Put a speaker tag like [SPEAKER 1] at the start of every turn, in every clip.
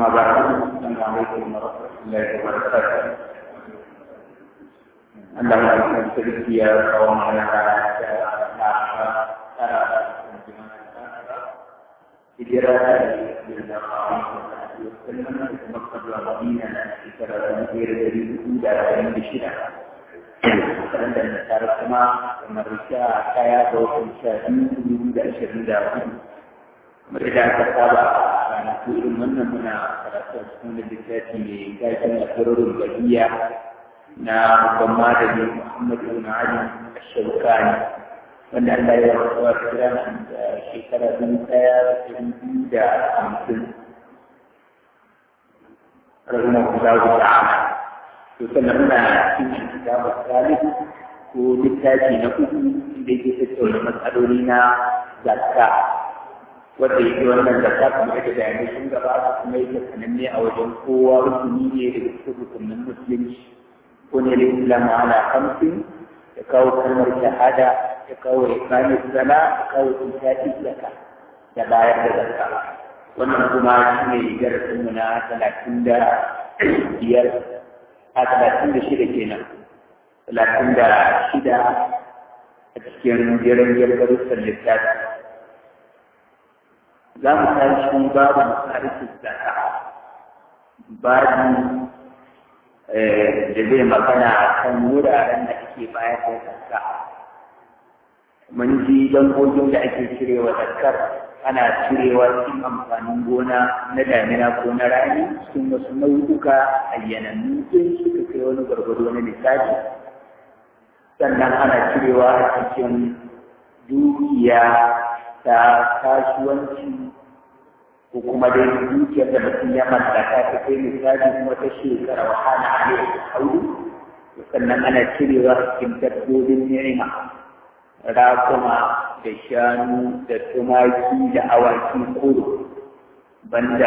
[SPEAKER 1] أما بعد السلام عليكم ورحمة الله وبركاته اللهم أنت تلقي قومنا hijira da Wasallam da Makka zuwa Madina na shekara ta biyar da dubu da arba'in da shida. Waɗanda na tare kuma kamar sha kaya da wasu sha biyu dubu da ashirin da hudu. Kamar da aka saba a ranaku irin wannan muna karatu a cikin littafi mai gashin asirorin bahiya na babban malami Muhammad ibn Ali Ash-Shawkani wanda Allah ya rasuwa kira da shekara dubu ɗaya da dubu da hamsin رحمه الله تعالى يسمى في كتاب الثالث ولتاجي نقول بيجي تتولى مسألولنا زكاة wanda yake wannan zakka kuma ita da yanzu sun gaba kuma yake sananne a wajen kowa rukuni ne da cikin rukunin musulunci ko ne da islamu ala kamsin ya kawo kalmar shahada ya kawo imanin zala ya kawo tsaki zakka da bayar da zakka wannan kuma shi ne darasinmu na talatin da biyar a talatin da shida kenan talatin da shida a cikin jiran darussan littafi za mu tashi babu masarikin zaka babu da zai magana kan wuraren da ake bayar da zakka mun ji dangogin da ake cirewa zakkar ana cirewa cikin amfanin gona na damina ko na rani sun wasu nau'uka ayyanannu in suka kai wani gwargwado na lissafi sannan ana cirewa a cikin dukiya ta kasuwanci ko kuma dai dukiyar da mutum ya mallaka ta kai lissafi kuma ta shekara wahala a ne da hauru sannan ana cirewa cikin dabbobin ni'ima rakuma da shanu da tumaki da awaki kudu banda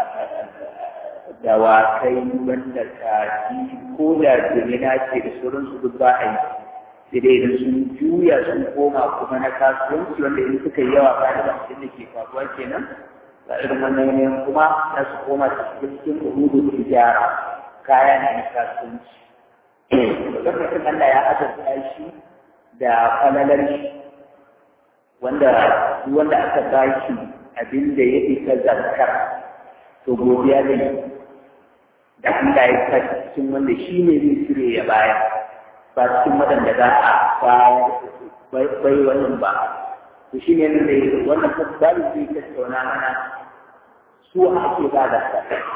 [SPEAKER 1] dawakai banda kaji ko da jimina ce da sauransu duk ba a yi sai dai idan sun juya sun koma kuma na kasuwanci wanda in suka yi yawa ba da bakin da ke faruwa kenan ga irin wannan yanayin kuma za su koma cikin cikin uhudu tijara kaya ne na kasuwanci lokacin Allah ya azurta shi da falalar shi wanda wanda aka ba shi abin da ya isa zarkar to godiya da yi da Allah ya sa cikin wanda shi ne zai cire ya baya ba cikin waɗanda za a bayar bai wannan ba to shi ne da wannan tasbari zai tattauna mana su ake ba da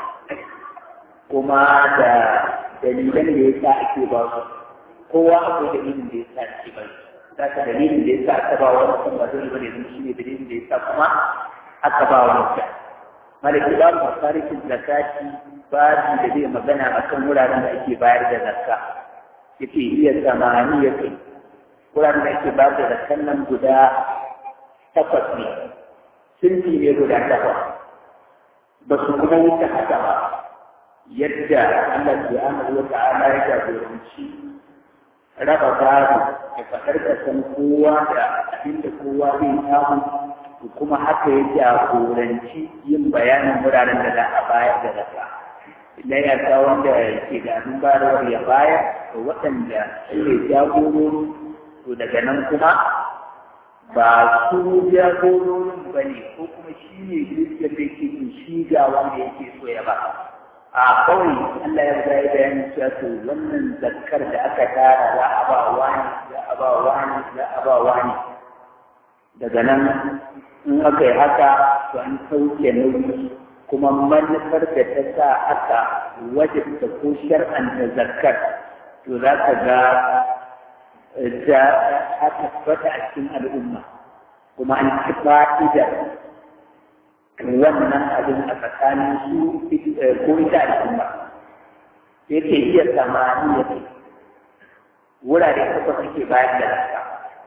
[SPEAKER 1] kuma da dalilan da ya sa ake ba su kowa akwai dalilin da ya sa ake ba su za ka dalilin da ya sa aka ba wani kuma dole bane don shi ne dalilin da ya sa kuma aka ba wani ta malaki ba mu tarihin zakati babu da zai magana akan wuraren da ake bayar da zakka yace iya samani ya kai wuraren da ake bayar da zakkan nan guda takwas ne sunfi ne guda takwas ba su kuma wuce haka ba yadda Allah subhanahu wa ta'ala ya jagoranci raba gado da faɗar da san kowa da abin da kowa zai samu kuma haka ya jagoranci yin bayanin wuraren da za a bayar da zaka idan ya sa wanda ke da abin bayarwar ya bayar da waɗanda su ne jagorori to daga nan kuma ba su jagororin ba ne ko kuma shi ne dukiyar da ke shi ga wanda yake so ya ba a kawai Allah ya riga ya bayani cewa to wannan zakkar da aka tara za a ba wani za a ba wani za a ba wani daga nan in aka yi haka to an sauke nauyi kuma manufar da ta sa aka wajibta ko shar'anta zakkar to za ka ga ta tabbata a cikin al'umma kuma an ci fa'idar wannan abin a tsakanin su ko ita al'umma yake iya samani ya ce wurare takwas suke bayar da rasa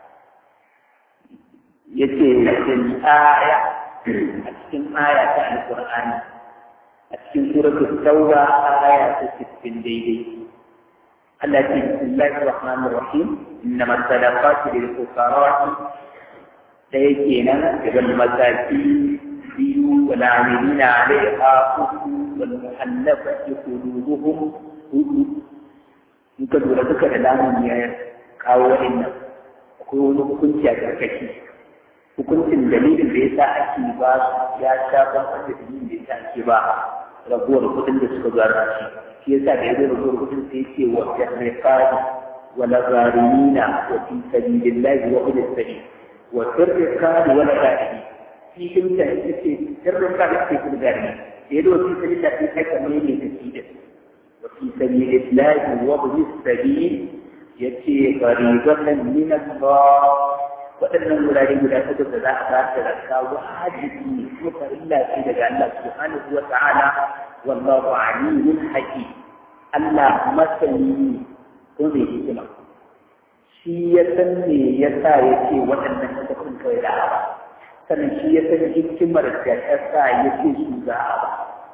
[SPEAKER 1] ya ce fil aya a cikin aya ta alƙur'ani a cikin suratul tauba aya ta 60 daidai Allah ce bismillahir rahmanir rahim innamas sadaqatu lil fuqara da yake nan daga mataki biyu wal amilina alaiha uku wal mu'allafati qulubuhum hudu in ka lura duka da lamun ya kawo wa'annan akwai wani hukunci a karkashi hukuncin dalilin da yasa ake ba su ya sha ban da dalilin da yasa ake ba raguwar kudin da suka gara shi shi yasa da yazo raguwar kudin sai ce wa jarriqani wa lazarimina wa fi sabilillahi wa ibn sabil wa jarriqani wa lazarimina fi kimta yake jarriqani fi sabilillahi da yazo fi sabilillahi sai ka mai ne tafi wa fi sabilillahi wa ibn sabil yace fariqatan min Allah waɗannan wurare guda takwas da za a ba da zakka wajibi ne kuma farilla ce daga Allah subhanahu wa ta'ala wallahu aliyyun hakim Allah masani ko mai hikima shi ya san me yasa ya ce waɗannan takwas kawai da ba sannan shi ya san hikimar da ta sa ya ce su za a ba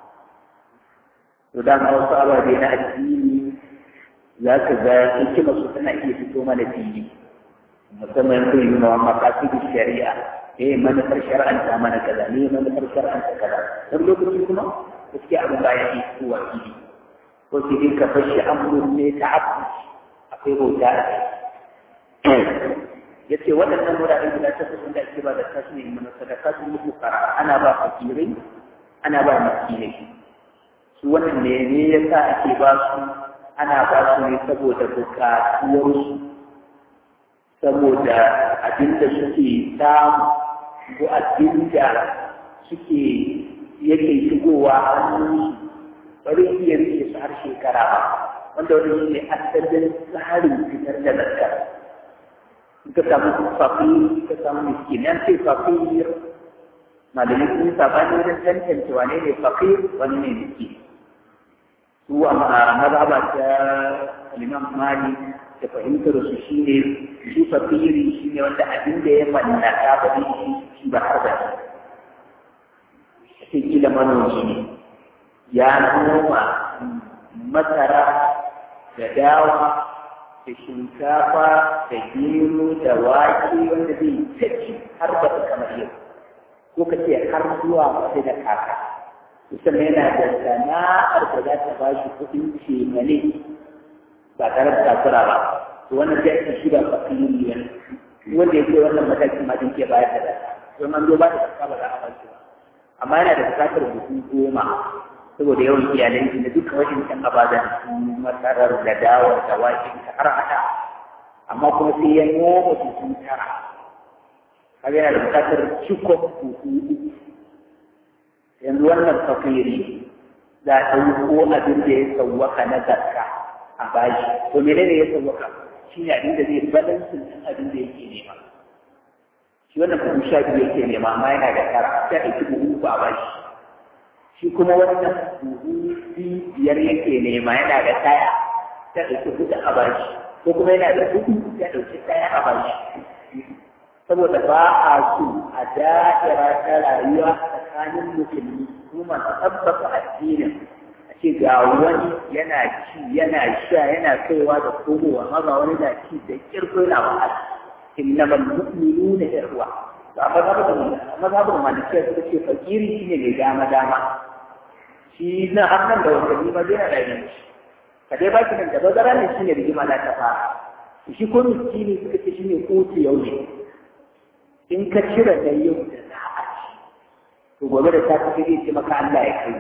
[SPEAKER 1] to da wasu ababe na addini za ka ga hikimar su tana iya fito mana fili musamman sun yi mawa makasidu shari'a eh manufar shari'anta mana kaza ne manufar shari'anta kaza don lokaci kuma gaskiya abin ba ya yi kowa fili ko sai dai ka fashi amurin ne ta abu akwai bauta a kai ya ce waɗannan wuraren guda ta kusan da ake ba da kasu ne mana sadaka su mutu fara ana ba fakirai ana ba miskinai su wannan ne ne ya sa ake ba su ana ba su ne saboda bukatuwarsu saboda abinda suke samu ko abinda suke yake shigowa hannun bari iya rike su har shekara ba wanda wani shi ne asalin tsarin fitar da zakar in ka samu fakir ka samu miskin yan ce fakir malamai sun sabani wajen tantance wane ne fakir wani ne miskin su a mazhaba ta Imam Malik da fahimtar su shi ne shi fakiri shi ne wanda abin da ya mallaka ba zai shi shi ba har da shi kila manomi ne ya noma masara da dawa da shinkafa da gero da wake wanda zai tafi har ba ta kamar yau ko ka ce har zuwa wata da kaka musamman yana da sana'ar da za ta ba shi kuɗin cemane ba tare da takura ba to wannan sai ake shi ba fakiri ne wanda yake wannan matakin ma din ke bayar da data don an zo ba da kasa ba za a ba shi ba amma yana da bukatar buhu goma saboda yawan iyalai shi da duka wajen kan abadan masarar da dawar da waken ta har hada amma kuma sai ya noma buhu tara kaga yana da bukatar cikon buhu yanzu wannan fakiri za a ɗauko abin da ya sauwaka na zakka a bashi to menene ya sauwaka shi ne abin da zai balansin ɗin abin da yake nema shi wannan buhu sha biyu yake nema amma yana da tara sai ɗauki buhu uku a bashi shi kuma wannan buhu biyar yake nema yana da ɗaya sai ɗauki huɗu a bashi ko kuma yana da huɗu sai ɗauki ɗaya a bashi saboda ba a so a da'ira ta rayuwa tsakanin musulmi kuma masu tabbata addinin ce ga wani yana ci yana sha yana kaiwa da komowa amma ga wani na ci da kirko yana wahala innamal mu'minuna ikhwa to amma mazhabin malikiya suka ce fakiri shine mai dama dama shi na hannun da wanda ma zai da yin ka dai baki nan da bazara ne shine rigima na ta fara shi ko miskini suka ce shine kotu yau ne in ka cire da yau da za a ci to gobe da ta fi zai ce maka Allah ya kai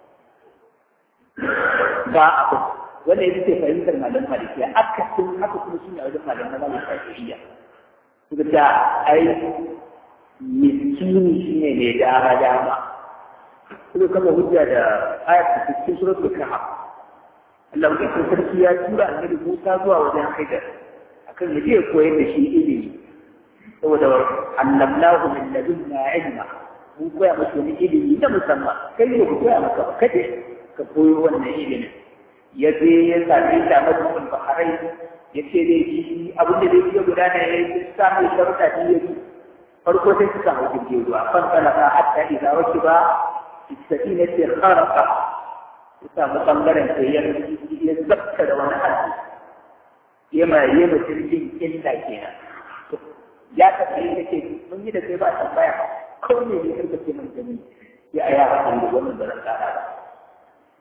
[SPEAKER 1] ba abu wanda ya ce fahimtar malam malikiya aka sun haka kuma shi ne wajen malam malam shafi'iyya suka ta ai miskini shi ne mai dama dama suka kama hujja da ayat da cikin suratul kahf Allah ya ce sarki ya tura annabi Musa zuwa wajen Haidar akan ya je koyar da shi ilimi saboda annabnahu min ladunna ilma mun koya masa wani ilimi na musamman kai ne ku koya maka ba kaje ka koyo wannan ilimin ya je ya sami shi a majmu'ul baharai ya ce dai shi abin da zai iya gudana ya yi samun sharuɗa ne ya yi farko sai suka hau jirgin ruwa fan talaka hatta idza wakiba istafina ce kharaqa ya samu bangaren sai ya ya zakka da wani hadisi ya ma ya ma jirgin illa kenan ya tafi ya ce mun yi da kai ba tambaya ko ne ne karka ce mun gani ya aya a kan wannan da ran kara ba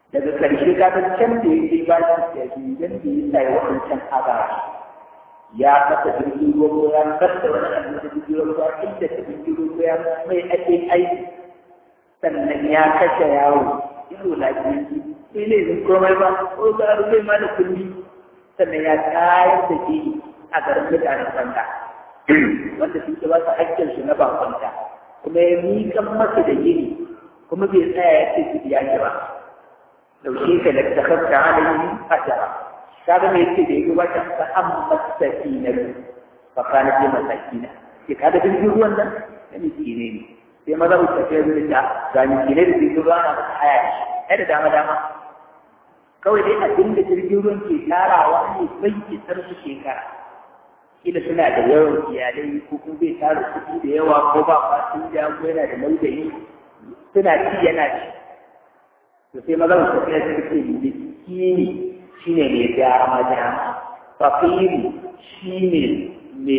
[SPEAKER 1] daga ƙarshe kaga can da yake ba shi dalilan da ya sa ya waɗancan agara ya masa jirgin ruwa ya kasa wani abu da jirgin ruwa inda ta jirgin ruwa ya mai ake aiki sannan ya kashe yawo ido lafiya sai ne zai komai ba ko ga rubai ma da kulli sannan ya tayar da ke a garin mutanen banza wanda sun ba su hakkin su na bakwanta kuma ya miƙan masa da gini kuma bai tsaya ya ce su biya ki ba dauke ka da ta kasta alayhi ajara kaga me yake da yake wata ta amma sakina fa kana bi masakina ke kaga jirgin ruwan nan da miskine ne sai maza ku tafi da ga miskine da jirgin ruwa na da haya ne da dama dama kawai dai abin da jirgin ruwan ke tarawa ne bai isar su shekara kila suna da yawan iyalai ko kuma bai tara kuɗi da yawa ko ba fasin da ko yana da laudayi suna ci yana ci to sai maza su tafiya suka ce miskini shine mai dama dama fakiri shine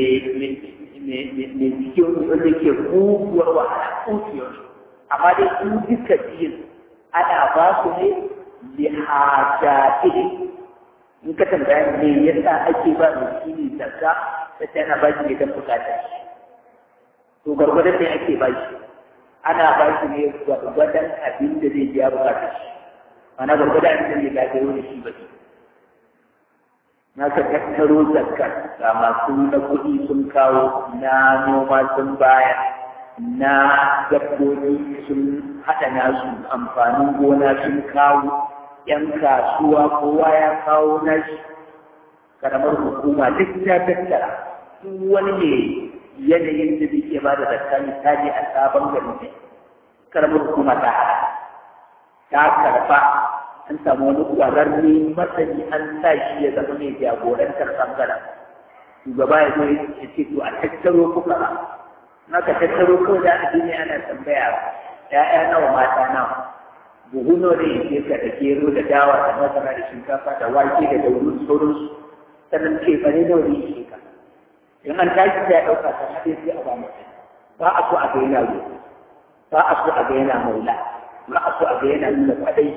[SPEAKER 1] mai cikin wanda ke guguwar wahala kuciyar amma dai in duka biyun ana ba su ne lihajatihi in ka tambaya me yasa ake ba miskini zakka ta tana ba shi ne don bukatar shi to gwargwadon ne ake ba shi ana ba shi ne gwargwadon abin da zai biya bukatar shi mana gwargwadon abin da zai gagaro da shi ba shi na ka tattaro zakkar ga masu na kuɗi sun kawo na noma sun baya na dabbobi sun haɗa nasu amfanin gona sun kawo ‘yan kasuwa kowa ya kawo nashi karamar hukuma duk ta tattara duk wani ne yanayin da zai ba da zakka misali a sabon gari ne karamar hukuma ta haɗa ta karfa an samu wani ƙwararre masani an sa shi ya zama mai jagorantar ɓangaren shugaba ya zo ya ce to a tattaro kuka naka tattaro kawai da addini ana tambaya ‘ya'ya nawa mata nawa buhu nawa da yake ka da gero da dawa da masara da shinkafa da wake da dauru sauransu sannan ce fa ne nawa da yake ka in an tashi sai ya ɗauka ta haɗe sai a ba mutum ba a so a ga yana roƙo ba a so a ga yana maula ba a so a ga yana nuna kwaɗai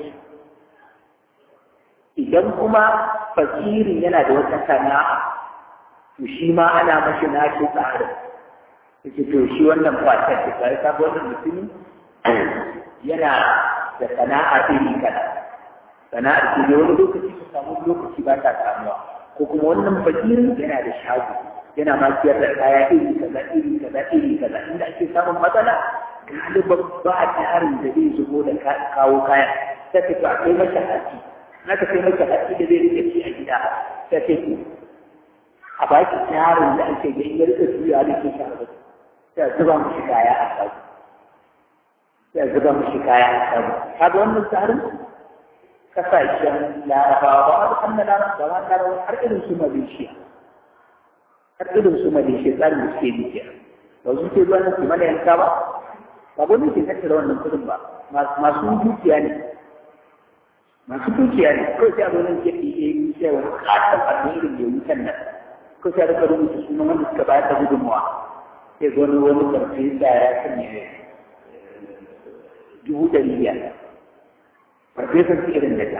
[SPEAKER 1] idan kuma fakirin yana da wata sana'a to shi ma ana mashi nashi tsarin yake to shi wannan kwatar da kare ta wannan mutumi yana da sana'a iri kaza sana'ar ce ne wani lokaci ka samu lokaci ba ta samuwa ko kuma wannan fakirin yana da shago yana ma siyar da kaya iri kaza iri kaza iri kaza inda ake samun matsala galiban ba tarin da zai shigo da kawo kaya sai ka to akwai masa haƙi na ka kai masa haƙi da zai rike shi a gida sai ka ku a baki tarin da ake ga in ya rike juya da ke shago sai zuba mu shi kaya a shago sai zuba mu shi kaya a shago kaga wannan tsarin kasashen larabawa ba a kan larabawa larabawa har irin su malaysia har irin su malaysia tsarin da suke biya ba su ke zuwa su mana yanka ba ba gwamnati ke tattara wannan kudin ba masu dukiya ne masu dukiya ne kawai sai a zo nan ke ɗiye yi sai wani katon alherin da wutan nan ko sai a rika rubuta sunan wanda suka bayar da gudunmawa sai zo wani wani karfi da ya sanya dubu ɗari biyar farfesan su irin da ta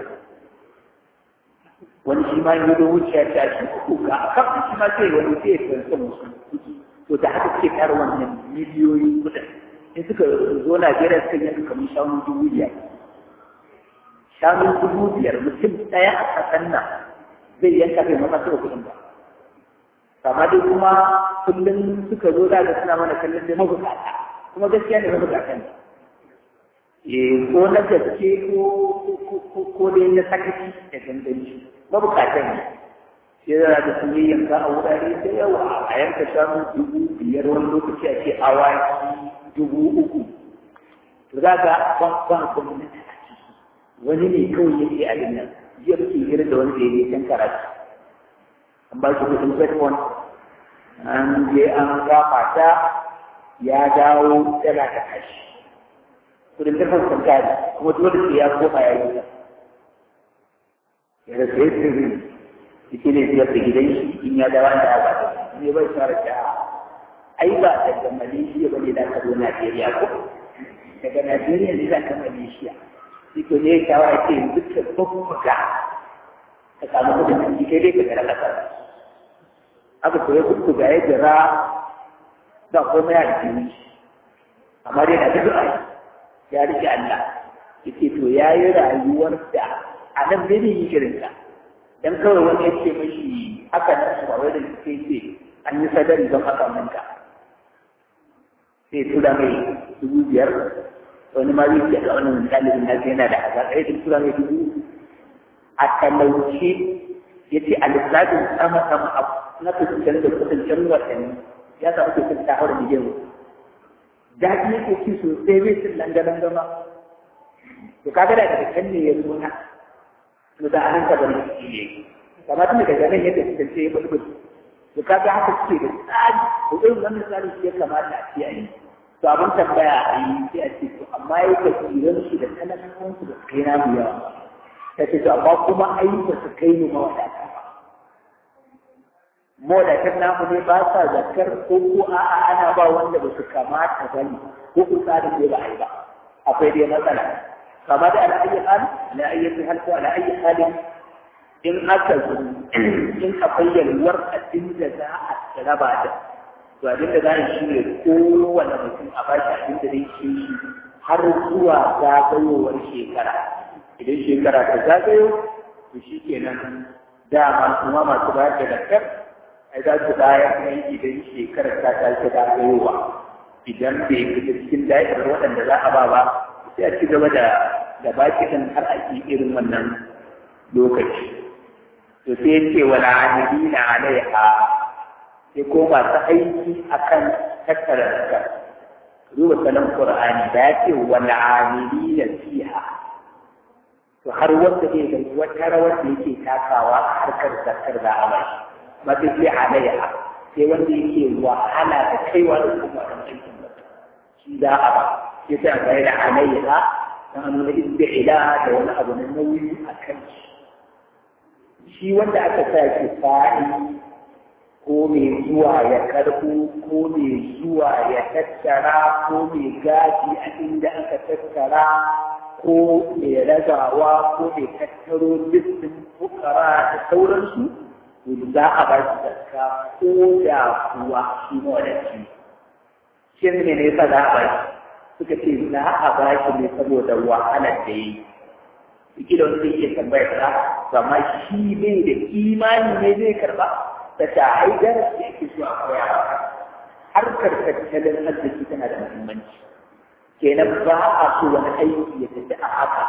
[SPEAKER 1] wani shi ma yi da wuciya ta shi uku ga a kafin shi ma sai wani sai ya farsa musu to da haka ke tara wannan miliyoyin kuɗin in suka zo Najeriya suka yi kamar shanu dubu biyar shanu dubu biyar mutum ɗaya a ƙasan nan zai yanka bai maka suka kuɗin ba amma dai kuma kullum suka zo da suna mana kallon da mabukata kuma gaskiya ne mabukata ne ko na gaske ko dai na sakaci da ganganci mabukatan ne sai da da sun yi yanka a wurare da yawa a yanka shanu dubu biyar wani lokaci a ce awaki dubu uku to za ga ban ban gwamnati a ciki wani ne kawai yake a nan jiya muke hira da wani da ya can karatu an ba shi kudin bedford an je an gafa ta ya dawo tana da kashi kudin karfin kankari kuma dole sai ya koma ya yi ya da sai sirri shi ne biyar da gidan shi in ya dawo da ba ta ne bai fara ta ai ba daga Malaysia bane da ka zo Najeriya ko daga Najeriya ne za ka Malaysia shi ko ne shawara ce yanzu ka bubbuga ka samu kudin ciki kai dai ka gara kasa aka koya bubbuga ya jira ba komai a jini amma dai na duk ya rike Allah yace to yayi rayuwar da a nan bai yi irinka dan kawai wani ya ce mashi haka nan su ba wai da suke ce an yi sadari don haka minka sai tura mai dubu biyar wani ma zai ce ga wani ɗalibin na yana da haza ɗaya duk tura mai dubu a talauce ya ce a lissafin sama sama a na kusurcen da kusurcen watanni ya samu kusurcen ta haura miliyan daɗi yake ci sosai bai cin langa-langa ma to kaga da daga kan ne ya zo na to da an ka bari shi ne kamar tun daga nan yadda suka ce bulbul to kaga haka suke da tsari to irin wannan tsari shi ya kamata a ce a yi to abin tambaya a yi sai a ce to amma ya ka tsiran shi da talakawan su da kai na biya ta ce to amma kuma ai ba su kai ni mawadata ba mawadatan namu ne ba sa zakar ko ko a'a ana ba wanda ba su kamata ba ne ko ku tsarin ne ba a yi ba akwai dai matsala kama da al'ayi hal ala ayyati hal ko ala ayi halin in aka zo in akwai yalwar abin da za a raba da to abin da za a shi ne kowane mutum a bashi abin da zai ce shi har zuwa zagayowar shekara idan shekara ta zagayo to shi kenan dama kuma masu bayar da zakar ai za su bayar ne idan shekarar ta tashi zagayowa idan bai fita cikin da'irar waɗanda za a ba ba sai a ci gaba da da baki din har a ci irin wannan lokaci to sai ya ce wala amilina alaiha sai ko masu aiki akan tattara zakka duba sanan qur'ani da ya ce wala amilina fiha to har wanda zai ga wata rawar da yake takawa a harkar zakkar da a bai mafi sai alaiha sai wanda yake wahala da kaiwa da kuma wannan aikin shi da a ba ya sa ga da alaiha dan nuna istila da wani abu na nauyi a kan shi shi wanda aka sa shi fa'i ko mai zuwa ya karbo ko mai zuwa ya tattara ko mai gaji a inda aka tattara ko mai ragawa ko mai tattaro listin fukara da sauransu za a ba shi zakka ko da kuwa shi mawadaci shi ne ne yasa za a ba shi suka ce za a ba shi ne saboda wahalar da ya yi suke da wani zai iya tambayar ta amma shi bai da imani ne zai karba da ta haidar da yake zuwa koya harkar tattalin arziki tana da muhimmanci kenan ba a so wani aiki ya tafi a haka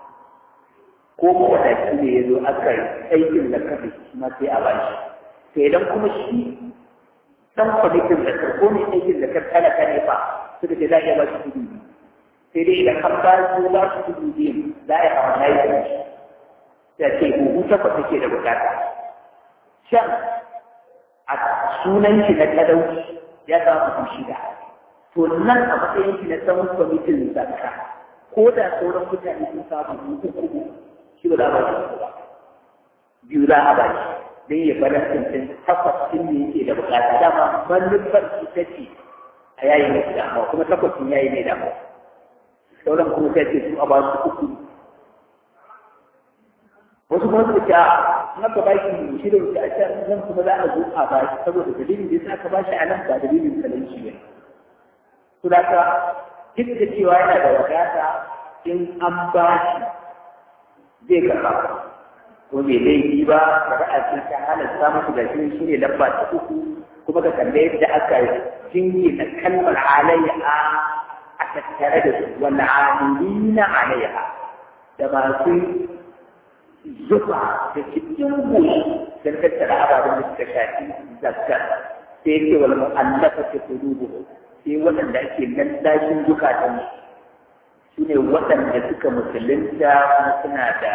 [SPEAKER 1] ko mawadaci ne ya zo aka aikin da kafa shi ma sai a ba shi to idan kuma shi dan kwamitin da ko ne aikin da kan talaka ne fa suka ce za a iya ba shi kudu sai dai idan an ba su ba su kudu biyu za a yi hawa na yi da shi ta ce huhu takwas take da bukata can a sunan shi na talauci ya samu kudu shida to nan a matsayin shi na saman kwamitin zakka ko da sauran mutane sun samu uku uku shi ba za a ba shi ba biyu za a ba shi don ya bar tuntun takwas ɗin ne yake da bukata dama manufar ita ce a yayi mai damuwa kuma takwas ɗin yayi mai damuwa sauran kuma sai ce su a ba su uku wasu kuma su ce a na ka ba shi shi da wuce a can nan kuma za a zo a ba shi saboda dalilin da yasa aka ba shi a nan ba dalilin talauci ba to da ka duk da cewa yana da wadata in an ba shi zai karɓa ko bai laifi ba shari'a ce ta halatta musu da shi shi ne lamba ta uku kuma ka kalle yadda aka jingi na kalmar alayya a tattare da su wal amilina alayha da masu zuba da cikin goshi don tattara ababen da suka shafi zakka sai ce wal mu'allafa ta qulubu sai waɗanda ake lallashin zukatan su ne waɗanda suka musulunta kuma suna da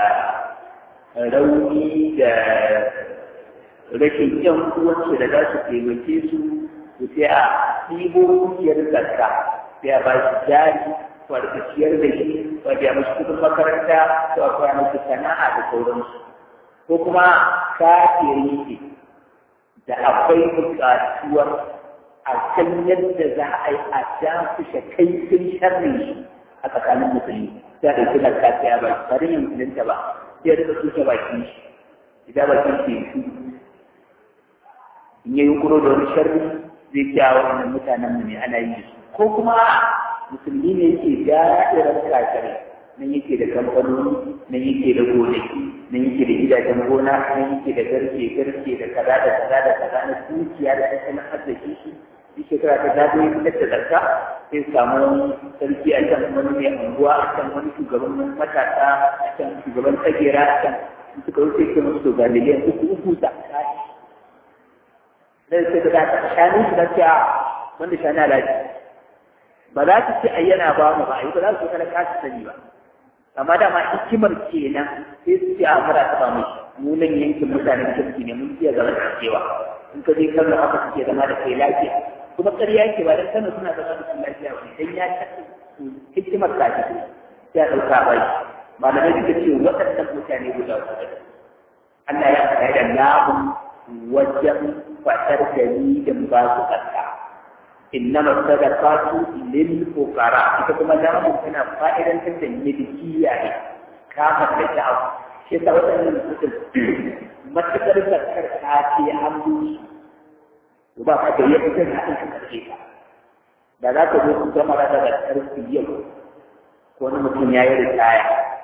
[SPEAKER 1] rauni da rashin yan uwansu da za su taimake su su sai a ɗibo dukiyar zakka sai a ba shi jari ko a rika ciyar da shi ko a biya mashi kuɗin makaranta ko a koya mashi sana'a da sauransu ko kuma kafiri ne da akwai buƙatuwar a kan yadda za a yi a dakushe kaifin sharrin shi a tsakanin musulmi ta ɗauki zakka sai ya ba shi ba don yin musulunta ba sai ya rika tuke bakin shi idan bakin shi su in ya yi kuro da wani sharri zai ce a wannan mutanen mu ne ana yi su ko kuma musulmi ne yake da'irar kafirai nan yake da kamfanoni nan yake da gonaki nan yake da gidajen gona nan yake da garke garke da kaza da kaza da kaza na dukiya da tattalin arziki shi shi shekara ta zaɓe fitar da zarka sai samu sarki a can wani mai unguwa a can wani shugaban matasa a can shugaban tsagera a can suka wuce ke musu ga miliyan uku uku da kashi dan sai da ta shanu shi da cewa wanda shanu alaji ba za su ce ayyana ba mu ba ai ba za su kana kashi sani ba amma da ma hikimar kenan sai su ce a fara ta ba mu mu nan yankin mutanen kirki ne mun iya zama cewa in ka je kallon haka suke zama da kai lafiya kuma ƙarya yake ba dan kano suna zama da su lafiya ba dan ya tafi hikimar ta ce sai a ɗauka bai malamai suka ce waɗannan mutane guda uku Allah ya faɗa da lamun wajen fatar dalilin ba su ƙasa innama sadaqatu lil fuqara ita kuma lamun tana fa'idantar da milkiya ne kama da ta'awu shi yasa waɗannan mutum matuƙar zakar ta ce an bushi ba ka da yadda zai haɗin ka karfe ka da za ka zo ku gama da zakar su yau ko wani mutum ya yi ritaya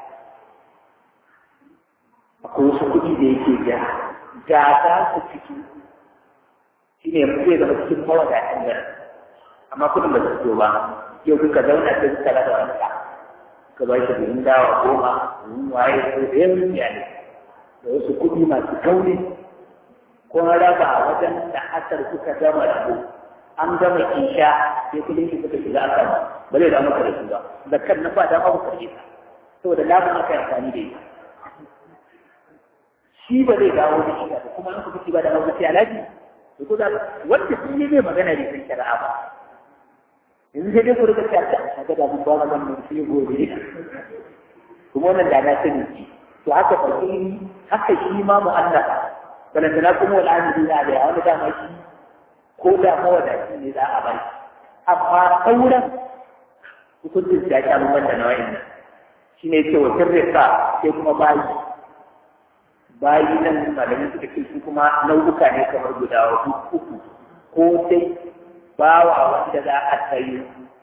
[SPEAKER 1] akwai wasu kuɗi da yake ja ga za su fito shi ne zai zama cikin mawadatan da amma kuɗin ba su fito ba yau kuka zauna sai suka raba wani ka ba shi buhun dawa goma buhun waye ko da yawan iyali da wasu kuɗi masu kauri ko raba wajen da asar suka gama rabu an gama isha sai kudin shi suka shiga akan ba zai damu da su ba da kan na ba dama ku karbe ta saboda labin aka yi amfani da ita shi ba zai dawo da shi ba kuma in kuka ci ba da hausa sai alaji to ko da wanda sun yi zai magana ne kan shari'a ba yanzu sai dai ku rika cewa ta kaga da mun ba wannan sai gobe kuma wannan da na sani to haka fakiri haka shi ma mu'allafa balantana kuma wal amili na da wani dama shi ko da mawadaci ne za a bai amma sauran hukuncin ya sha bambam da nau'in nan shi ne ce wa sirrika sai kuma bayi bayi nan malamin suka ce su kuma nau'uka ne kamar guda uku ko sai bawa wanda za a sayi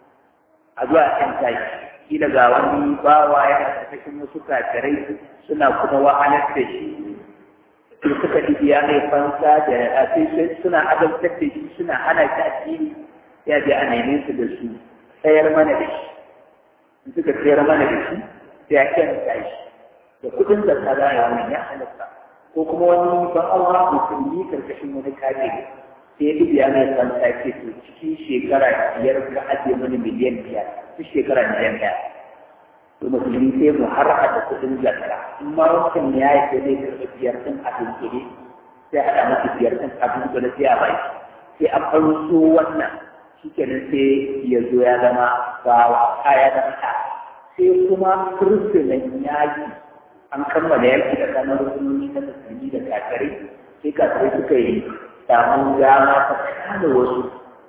[SPEAKER 1] a zuwa kan tashi kila ga wani bawa yana cikin wasu kafirai suna kuma wahalar da shi su suka biya mai fansa da sai suna azabtar da shi suna hana shi addini ya je a neme su da su tsayar mana da shi in suka tsayar mana da shi sai ya kyanta shi da kudin da kaza ya wani ya halatta ko kuma wani ban Allah musulmi karkashin wani kafiri sai ya biya mai fansa ce to cikin shekara biyar ka ajiye mani miliyan biyar duk shekara miliyan ɗaya to musulmi sai mu har da kuɗin zakka in ma wancan ya yi sai zai karɓi biyar ɗin abin kuɗi sai haɗa masa biyar ɗin abin kuɗi sai a bai sai an farso wannan shi kenan sai ya zo ya zama bawa a ya zama ɗa sai kuma kirsinan yaƙi an kammala yaƙi da kanar rukunoni na musulmi da kafirai sai kafirai suka yi samun dama ta kama wasu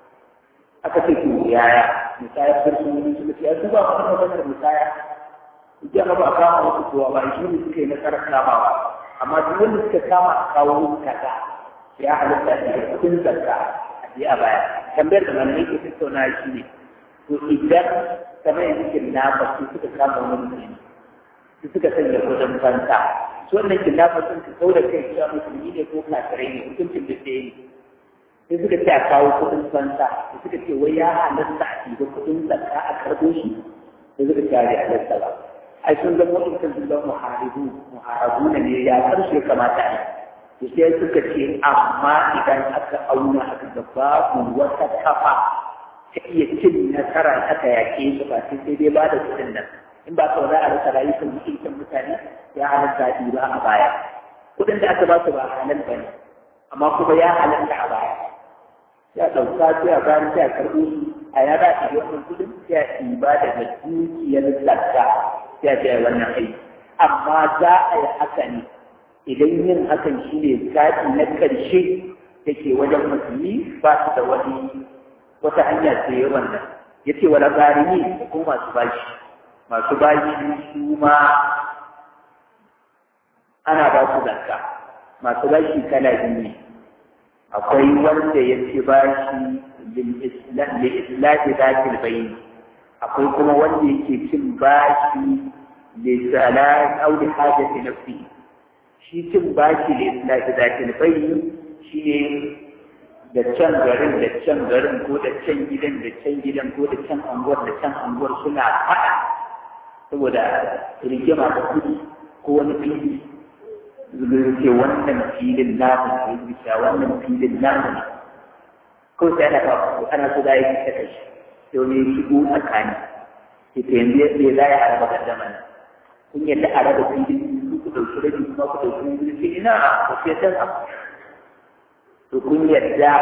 [SPEAKER 1] aka ce to yaya musayar kirsinan suka ce ya duba kuma maganar musaya idan ba a kama wasu kowa ba shi ne suka yi nasarar kamawa amma duk wanda suka kama a kawo kaza ya halitta da kudin zakka a je a baya tambayar da malamai ke tattauna shi ne to idan kamar yanzu kidnapper su suka kama wani mutum su suka sanya kudin fanta su wannan kidnapper sun ka kau da kai cewa musulmi ne ko kafirai ne hukuncin da ɗaya ne sai suka ce a kawo kudin fanta sai suka ce wai ya halatta a ɗiba kudin zakka a karɓo shi sai suka ce a halatta ba ai sun zama waɗancan sun zama muharibu muharabu ne ya karshe kamata ne to sai suka ce amma idan aka auna aka ga babu wata kafa ta iya cin nasara aka yake su ba sai sai dai ba da kuɗin nan in ba kawai za a rasa rayukan mutuncin mutane ya halatta ba a baya kuɗin da aka ba su ba halal ba ne amma kuma ya halatta a baya ya ɗauka sai a bayan sai a karɓo su a yada a wannan kuɗin sai a ɗiba daga dukiyar zakka ya ce wannan aiki amma za a yi haka ne idan yin hakan shi ne zaɓi na ƙarshe da ke wajen musulmi ba su da wani wata hanya sai wannan ya ce wala garimi ko masu bashi masu bashi su ma ana ba su zakka masu bashi kala biyu ne akwai wanda ya ce bashi li'islahi zakil bayin akwai kuma wanda yake cin bashi lisalat aw li hajati nafsi shi cin bashi li'islahi zakil bayin shine da can garin da can garin ko da can gidan da can gidan ko da can anguwar da can anguwar suna faɗa saboda rigima da kuɗi ko wani fili zai ce wannan filin namu ne bisa wannan filin namu ne ko sai ana ba ana so da yake saka shi sai wani ya shigo tsakani ke ta yanzu yadda za a araba gaddama nan kun yadda a raba filin ku ɗauki rabi kuma ku ɗauki rabi sai ina ku sai dan abu to kun yadda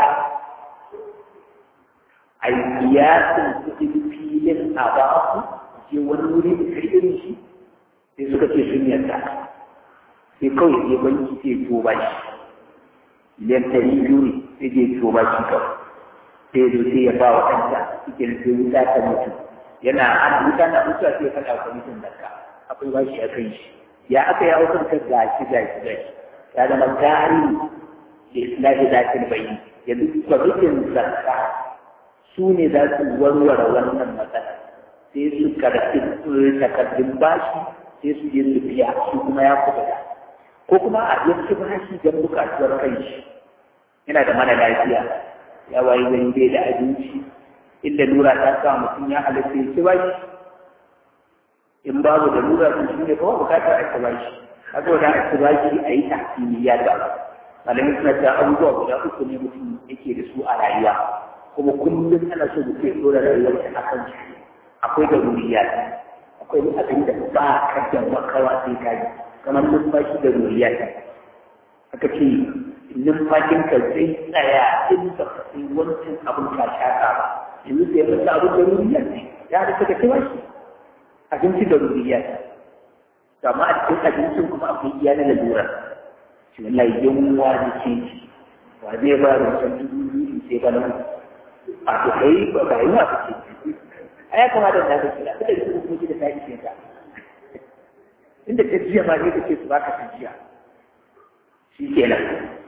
[SPEAKER 1] a yi kiyasin kuɗin filin a ba ku je wani wuri da karɓi shi sai suka ce sun yadda sai kawai je banki sai to ba shi miliyan ɗari biyu ne sai je to ba shi kawai sai zo sai ya ba wa ɗanta cikin sai wuta ta mutu yana an wuta na mutuwa sai ya faɗa wa kwamitin zakka akwai ba shi a kan shi ya aka yi aukar ka gashi gashi gashi ya zama gari da islahi zakin bayi yanzu kwamitin zakka su ne za su warware wannan matsala sai su karɓi takardun bashi sai su je su biya su kuma ya kuɓuta ko kuma a yanki bashi don buƙatuwar kai shi yana da mana lafiya ya wayi gani bai da abinci inda lura ta sa mutum ya halatta ya ci bashi in babu da lura sun shi ne kawai bukatar a ci bashi haka wanda a ci bashi a yi tahsini ya ga malamin suna ta abubuwa guda uku ne mutum yake da su a rayuwa kuma kullum ana so mutum ya dora rayuwar a kan shi akwai da ruriya akwai abin da ba ka da makawa sai ka yi kamar numfashi da ruriya aka ce numfashin ka zai tsaya in ba ka sai wancan abin ka shaka ba yanzu sai masa abin da ruriya ne ya da suka cewa shi abinci da ruriya ne amma a cikin abincin kuma akwai iya na lalura shi wallahi yunwa da ke wa zai ba da wancan dubu sai ba na a to kai ba ba yi wa kake a ya kamata da ka kira kada su kuma da ta ishe ka inda ta jiya ma ne kake su baka ta jiya shi kenan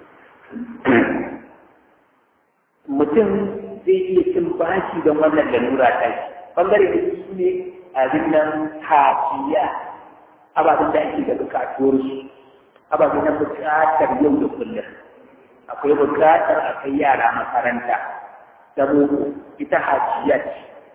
[SPEAKER 1] mutum zai iya cin bashi don wannan lalura ta shi bangare da su ne abin nan hajiya ababen da ake da bukatuwar su ababen na bukatar yau da kullum akwai bukatar a kai yara makaranta da ita hajiya ce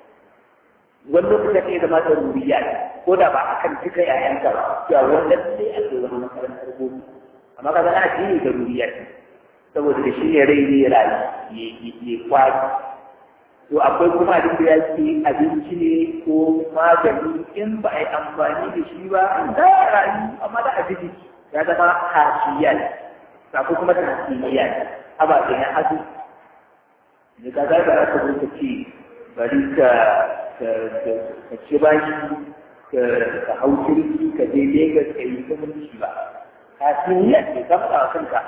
[SPEAKER 1] wani lokacin ya zama da ruriya ko da ba akan cika yayanka ba cewa wannan sai a kai wani makarantar gobe amma kaga ana shi da ruriya saboda da shi ne rai ne rayu ya kwari to akwai kuma abin da ya ce abinci ne ko magani in ba a yi amfani da shi ba za a rayu amma da abinci ya zama hashiya ne ko kuma tasiriya ne ababe na hadu da ka ga ba ka zo ka ce bari ka ka ci bashi ka hau jirgi ka je Legas ka yi zumunci ba tasiriya ne ka faɗa wa kanka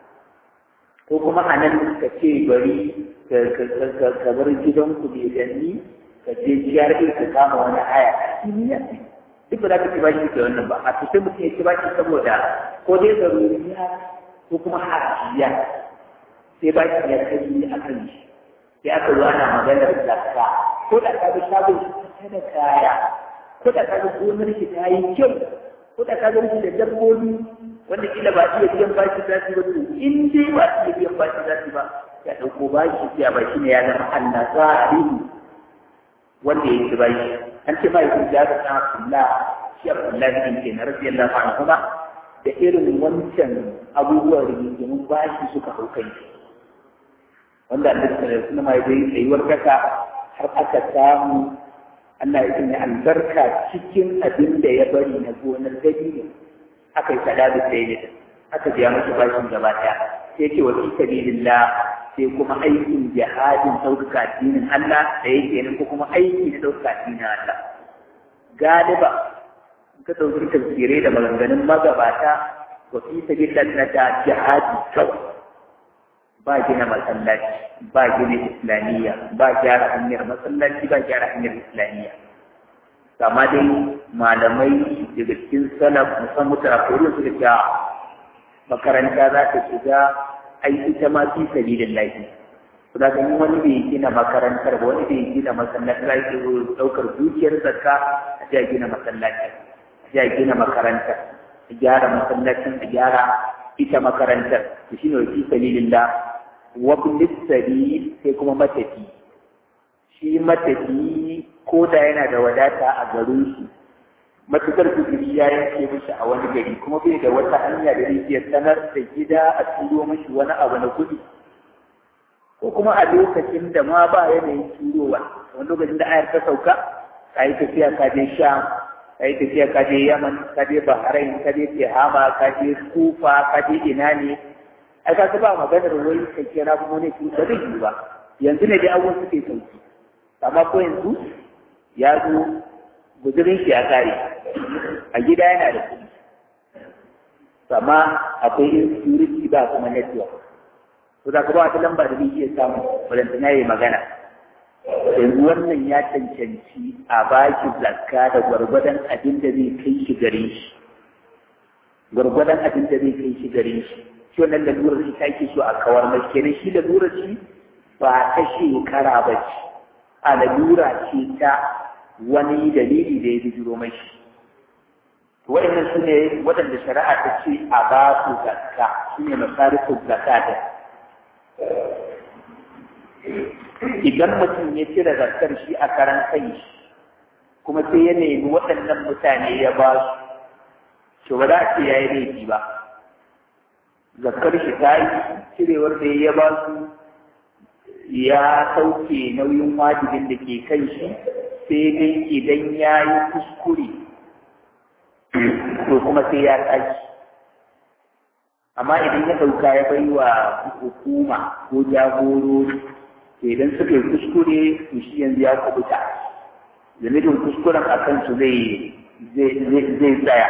[SPEAKER 1] ko kuma a nan ka ce bari ka bar gidanku mai danni ka je jiyar ka kama wani haya kimiyya ne duk ba za ka ci baki da wannan ba a sai mutum ya ci baki saboda ko dai zaruriya ko kuma hajiya sai baki ya kai a kan shi sai aka zo ana maganar zakka ko da ka ga shagon shi da kaya ko da ka ga gonar shi ta yi kyau ko da ka ga shi da dabbobi wanda kila ba iya biyan bashi za su ba to in dai ba iya biyan bashi za su ba ya ɗauko bashi sai ba shi ne ya zama Allah tsari wanda ya ci bashi an ce ba yakun da ta Abdullah shi Abdullah bin ke na radiyallahu anhu kuma da irin wancan abubuwan rigingimin bashi suka hau kai wanda Allah ta suna mai dai tsayuwar kasa har aka samu Allah ya sanya albarka cikin abin da ya bari na gonar dabino aka yi sada da sai aka biya masa bashin gaba ɗaya sai ce wa fi sabilillah sai kuma aikin jihadin ɗaukaka addinin Allah da yake nan ko kuma aiki na ɗaukaka addinin Allah galiba ka ɗauki tafsirai da maganganun magabata wa fi sabilillah na ta jihadi kawai ba gina masallaci ba gina islamiyya ba gyara hanyar masallaci ba gyara hanyar islamiyya amma dai malamai daga cikin salaf musamman mutarafirin su da cewa makaranta za ta shiga ai ita ma fi sabilillahi da ga wani bai gina makarantar ba wani bai gina masallaci za ki daukar dukiyar zakka a ji a gina masallaci a ji a gina makarantar a gyara masallacin a gyara ita makarantar to shine wa fi sabilillah wa bilisari sai kuma matafi shi matafi ko da yana da wadata a garin shi matukar kudiri ya yanke mishi a wani gari kuma bai da wata hanya da zai iya sanar da gida a turo mishi wani abu na kuɗi ko kuma a lokacin da ma ba yanayin turowa wani lokacin da ayar ta sauka ka yi tafiya ka je sham ka yi tafiya ka je yaman ka je bahrain ka je tehama ka je kufa ka je ina ne ai ka ba maganar wai ka kira kuma ne ki ba zai yi ba yanzu ne dai abubuwan suke sauki amma ko yanzu ya zo guzurin shi ya kare a gida yana da kuɗi amma akwai insecurity ba kuma network to da ka ba wata lamba da zai iya samu wadanda na yi magana yanzu wannan ya cancanci a baki zakka da gwargwadon abin da zai kai shi gare shi gwargwadon abin da zai kai shi gare shi shi wannan lalurar shi take so a kawar mai kenan shi lalurar shi ba ta shekara ba ce a lalura ce ta wani dalili da ya bijiro mai shi waɗannan su ne waɗanda shari'a ta ce a ba su zakka su ne masarifin zakka da idan mutum ya cire zakkar shi a karan kai kuma sai ya nemi waɗannan mutane ya ba su to ba za a ce ya yi laifi ba zakkar shi ta yi cirewar da ya ba su ya sauke nauyin wajibin da ke kan shi sai dai idan ya yi kuskure to kuma sai ya tashi amma idan ya ɗauka ya bai wa hukuma ko jagorori idan suka yi kuskure to shi yanzu ya kubuta zunubin kuskuren a kansu zai zai tsaya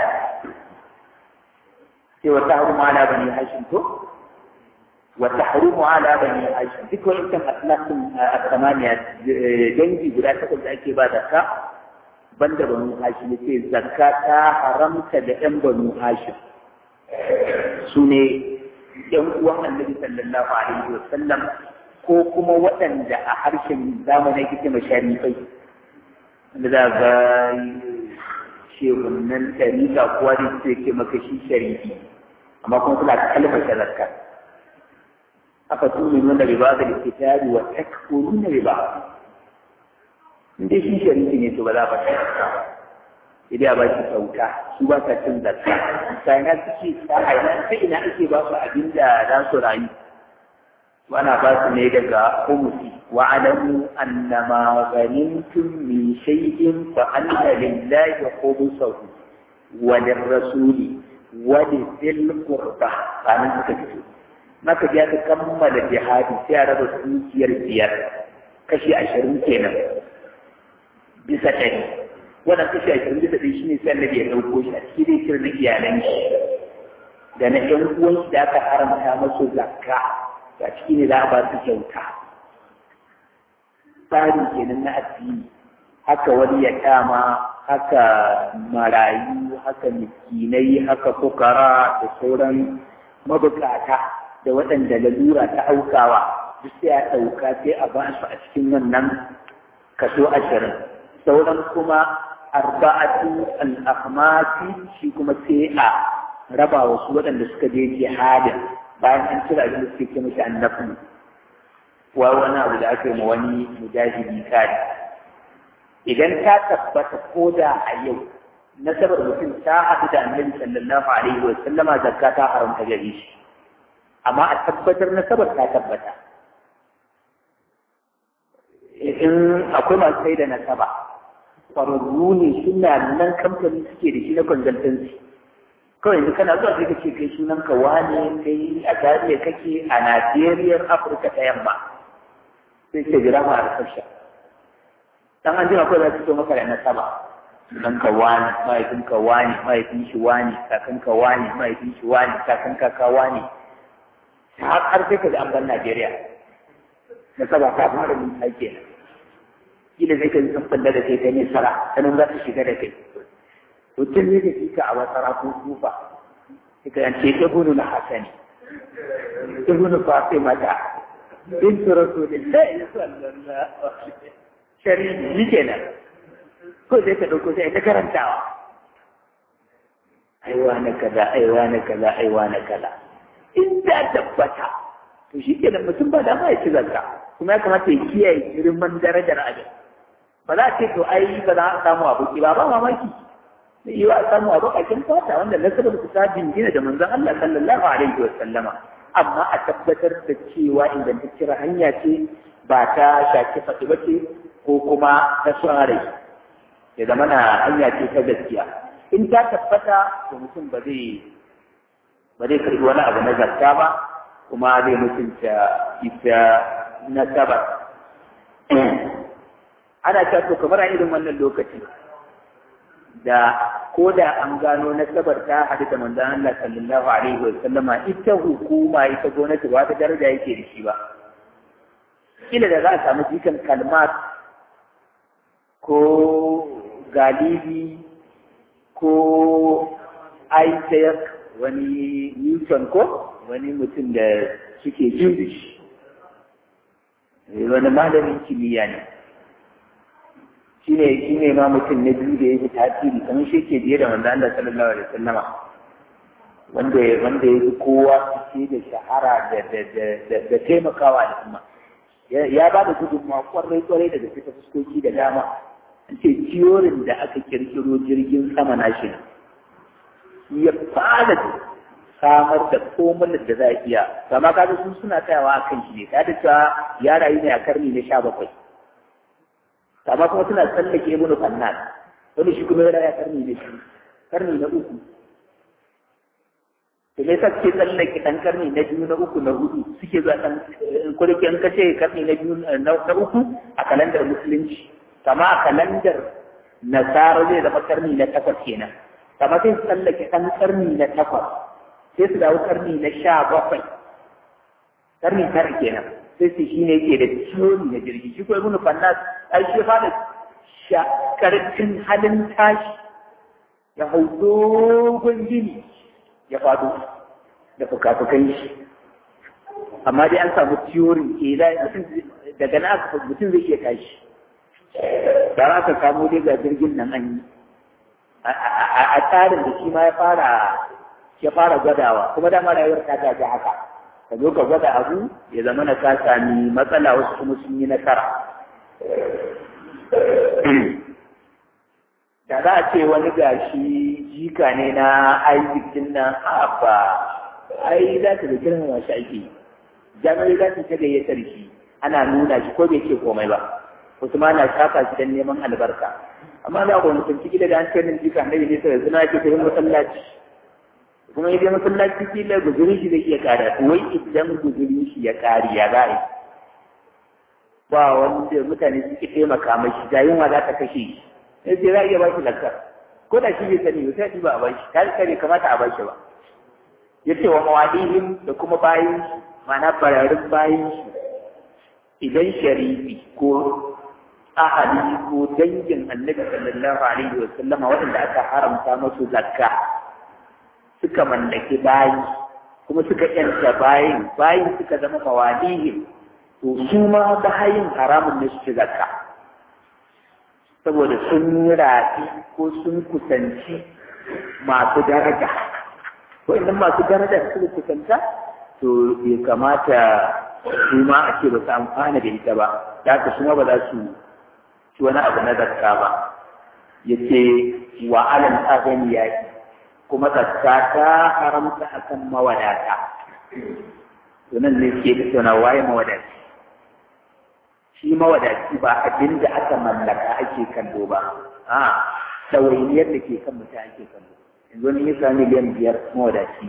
[SPEAKER 1] sai wata harumu ala bani hashim to wata harumu ala bani hashim duk wani kan aslasin a dangi guda takwas da ake ba zakka banda banu hashim yace zakka ta haramta da yan banu hashim su ne yan uwan annabi sallallahu alaihi wa sallam ko kuma waɗanda a harshen zamanin kike masharifai wanda za ga shehunan tariqa kuwa da su ke maka shi sharifi amma kuma suna kalmar zakka aka tuni nuna riba da kitabi wa takfuruna riba in dai shi sharifi ne to ba za a bashi zakka ba idan a bashi kyauta su ba sa cin zakka sai na suke ta aina ta ina ake ba su abin da za su rayu wana ba su ne daga humusi wa alamu annama ghanimtum min shay'in fa anna lillahi khumsahu wa lirrasuli wa lil qurba sanan suka fito maka ji aka kammala jihadi sai a raba dukiyar biyar kashi ashirin kenan bisa ɗari wannan kashi ashirin bisa ɗari shi ne sai annabi ya ɗauko shi a cikin dai na iyalan shi da na ƴan uwan shi da aka haramta masu zakka a ciki ne za a ba su kyauta tsari kenan na addini haka wani ya kama haka marayu haka miskinai haka fukara da sauran mabukata da waɗanda lalura ta aukawa duk sai a ɗauka sai a ba su a cikin wannan kaso ashirin sauran kuma arba'atu al-akhmasi shi kuma sai a raba wasu waɗanda suka je jihadin bayan an cire abin da suke ce mashi annabi wa wani abu da aka yi ma wani mujahidi kari idan ta tabbata ko da a yau nasabar mutum ta haɗu da annabi sallallahu alaihi wa sallama zakka ta haramta gare shi amma a tabbatar nasabar ta tabbata in akwai masu sai da nasaba ƙwararru ne suna nan kamfani suke da shi na consultancy kawai yanzu kana zuwa sai ka ce kai sunan ka wane kai a Zariya kake a Najeriya Afirka ta yamma sai ce jira ma a sasha dan an jima kawai za su so maka da nasaba sunan ka wane mahaifin ka wane mahaifin shi wane kakan ka wane mahaifin shi wane kakan kaka wane har har sai ka ji an ban Najeriya nasaba ta fara mun take kila zai kai sun falla da kai ta nisara sanin za su shiga da kai to tun ne da fika a wasara ko kufa suka yance ibnu na hasani ibnu fatima da bint rasulillahi sallallahu alaihi wasallam shari'i ni kenan ko sai ka dauko sai ta karantawa aiwa na kaza aiwa na kaza aiwa na kaza in ta tabbata to shi kenan mutum ba dama ya ci zakka kuma ya kamata ya kiyaye girman darajar abin ba za a ce to ai ba za a samu abu ba ba mamaki zai yi wa a samu abu a kin fata wanda nasarar su ta jingina da manzon Allah sallallahu alaihi wa sallama amma a tabbatar da cewa ingantacciyar hanya ce ba ta shaki faɗi ba ce ko kuma ta son rai ya zama na hanya ce ta gaskiya in ta tabbata to mutum ba zai ba zai karbi wani abu na zakka ba kuma zai mutunta ita nasabar ana ta to kamar a irin wannan lokaci da ko da an gano nasabar ta hadu da manzon Allah sallallahu alaihi wa sallama ita hukuma ita gwamnati ba ta daraja yake da shi ba kila da za a samu jikan kalmat ko galibi ko Isaac wani Newton ko wani mutum da suke Jewish wani malamin kimiyya ne shi ne shi ne ma mutum na biyu da ya fi tasiri kamar shi ke biye da wanda Allah sallallahu alaihi wasallama wanda wanda ya fi kowa fice da shahara da da da da taimakawa al'umma ya ba da gudunmawa kwarai kwarai daga fita fuskoki da dama an ce ciyorin da aka kirkiro jirgin sama na shi ya fara samar da komunan da za a iya kama kaga sun suna tsayawa a kan shi ne ta da cewa ya rayu ne a karni na sha bakwai amma kuma suna tsallake ibnu fannan wani shi kuma ya rayu a karni na shi karni na uku to me yasa suke tsallake dan karni na biyu na uku na hudu suke zuwa dan kurki an kace karni na biyu na uku a kalandar musulunci kama a kalandar nasara zai zama karni na takwas kenan kama sai su tsallake ɗan karni na takwas sai su dawo karni na sha bakwai karni tara kenan sai su shi ne ke da ciwon na jirgi shi ko ibnu fannas ai shi fa da karfin halin tashi ya hau dogon gini ya faɗo da fuka-fukan shi amma dai an samu ciworin ke daga na aka mutum zai iya tashi da aka kamo dai ga jirgin nan an yi a tsarin da shi ma ya fara ya fara gwadawa kuma dama rayuwar ta gaji haka ka zo ka gwada abu ya zama na ka sami matsala wasu kuma sun yi nasara da za a ce wani gashi jika ne na Isaac din nan a ba ai za ta da girmama shi ake jami'ai za su ta gayyatar shi ana nuna shi ko bai ce komai ba wasu ma na shafa shi don neman albarka amma za ku mutum ciki da an ce nan jika annabi ne sai suna ke tafi masallaci kuma idan masallaci kila guzurin shi zai iya kara wai idan guzurin shi ya kari ya za ba wanda mutane suke taimaka mashi da yunwa za ta kashe shi sai sai za a iya ba shi lakar ko da shi bai sani ba sai ba a ba shi ta kare kamata a ba shi ba ya ce wa mawadihim da kuma bayin ma'ana bararin bayin shi idan sharifi ko ahali ko dangin annabi sallallahu alaihi wa sallama waɗanda aka haramta masu zakka suka mallaki bayi kuma suka yanta bayin bayin suka zama mawadihim to su ma bayin haramun ne su ci zakka saboda sun rafi ko sun kusanci masu daraja ko idan masu daraja suka kusanta to bai kamata su ma a ce ba su amfana da ita ba da haka su ma ba za su ci wani abu na zakka ba ya ce wa alal azami ya yi kuma zakka ta haramta akan mawadata to nan ne ke tattauna waye mawadaci shi mawadaci ba abin da aka mallaka ake kallo ba a ɗawainiyar da ke kan mutum ake kallo yanzu wani ya sami miliyan biyar mawadaci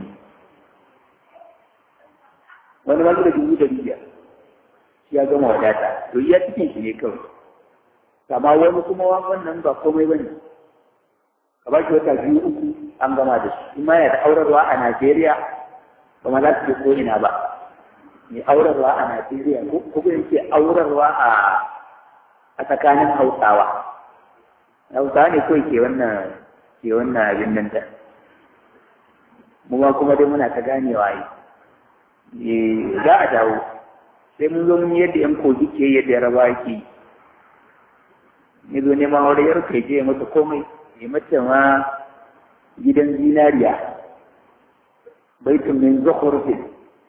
[SPEAKER 1] wani wani da dubu dari biyar shi ya gama wadata to iya cikin shi ne kawai amma wani kuma wannan ba komai ba ne ka ba shi wata biyu uku an gama da shi in ma yana da aurarwa a Najeriya ba ma za su je ko ina ba mai aurarwa a Najeriya ko kuma yake aurarwa a a a tsakanin hausawa hausawa ne kawai ke wannan ke wannan abin nan da mu ma kuma dai muna ta ganewa yi za a dawo sai mun zo mun yadda yan kogi ke yadda yaraba ke ya zo neman aure yar kai je mata komai ya mata ma gidan zinariya baitun min zukhrufin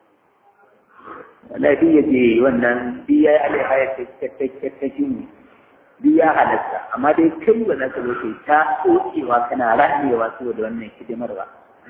[SPEAKER 1] wala duk ya je wannan duk ya yi alaihaya ta jini duk ya halatta amma dai kai ba za ka zo kai ta tsokewa kana ramewa saboda wannan hidimar ba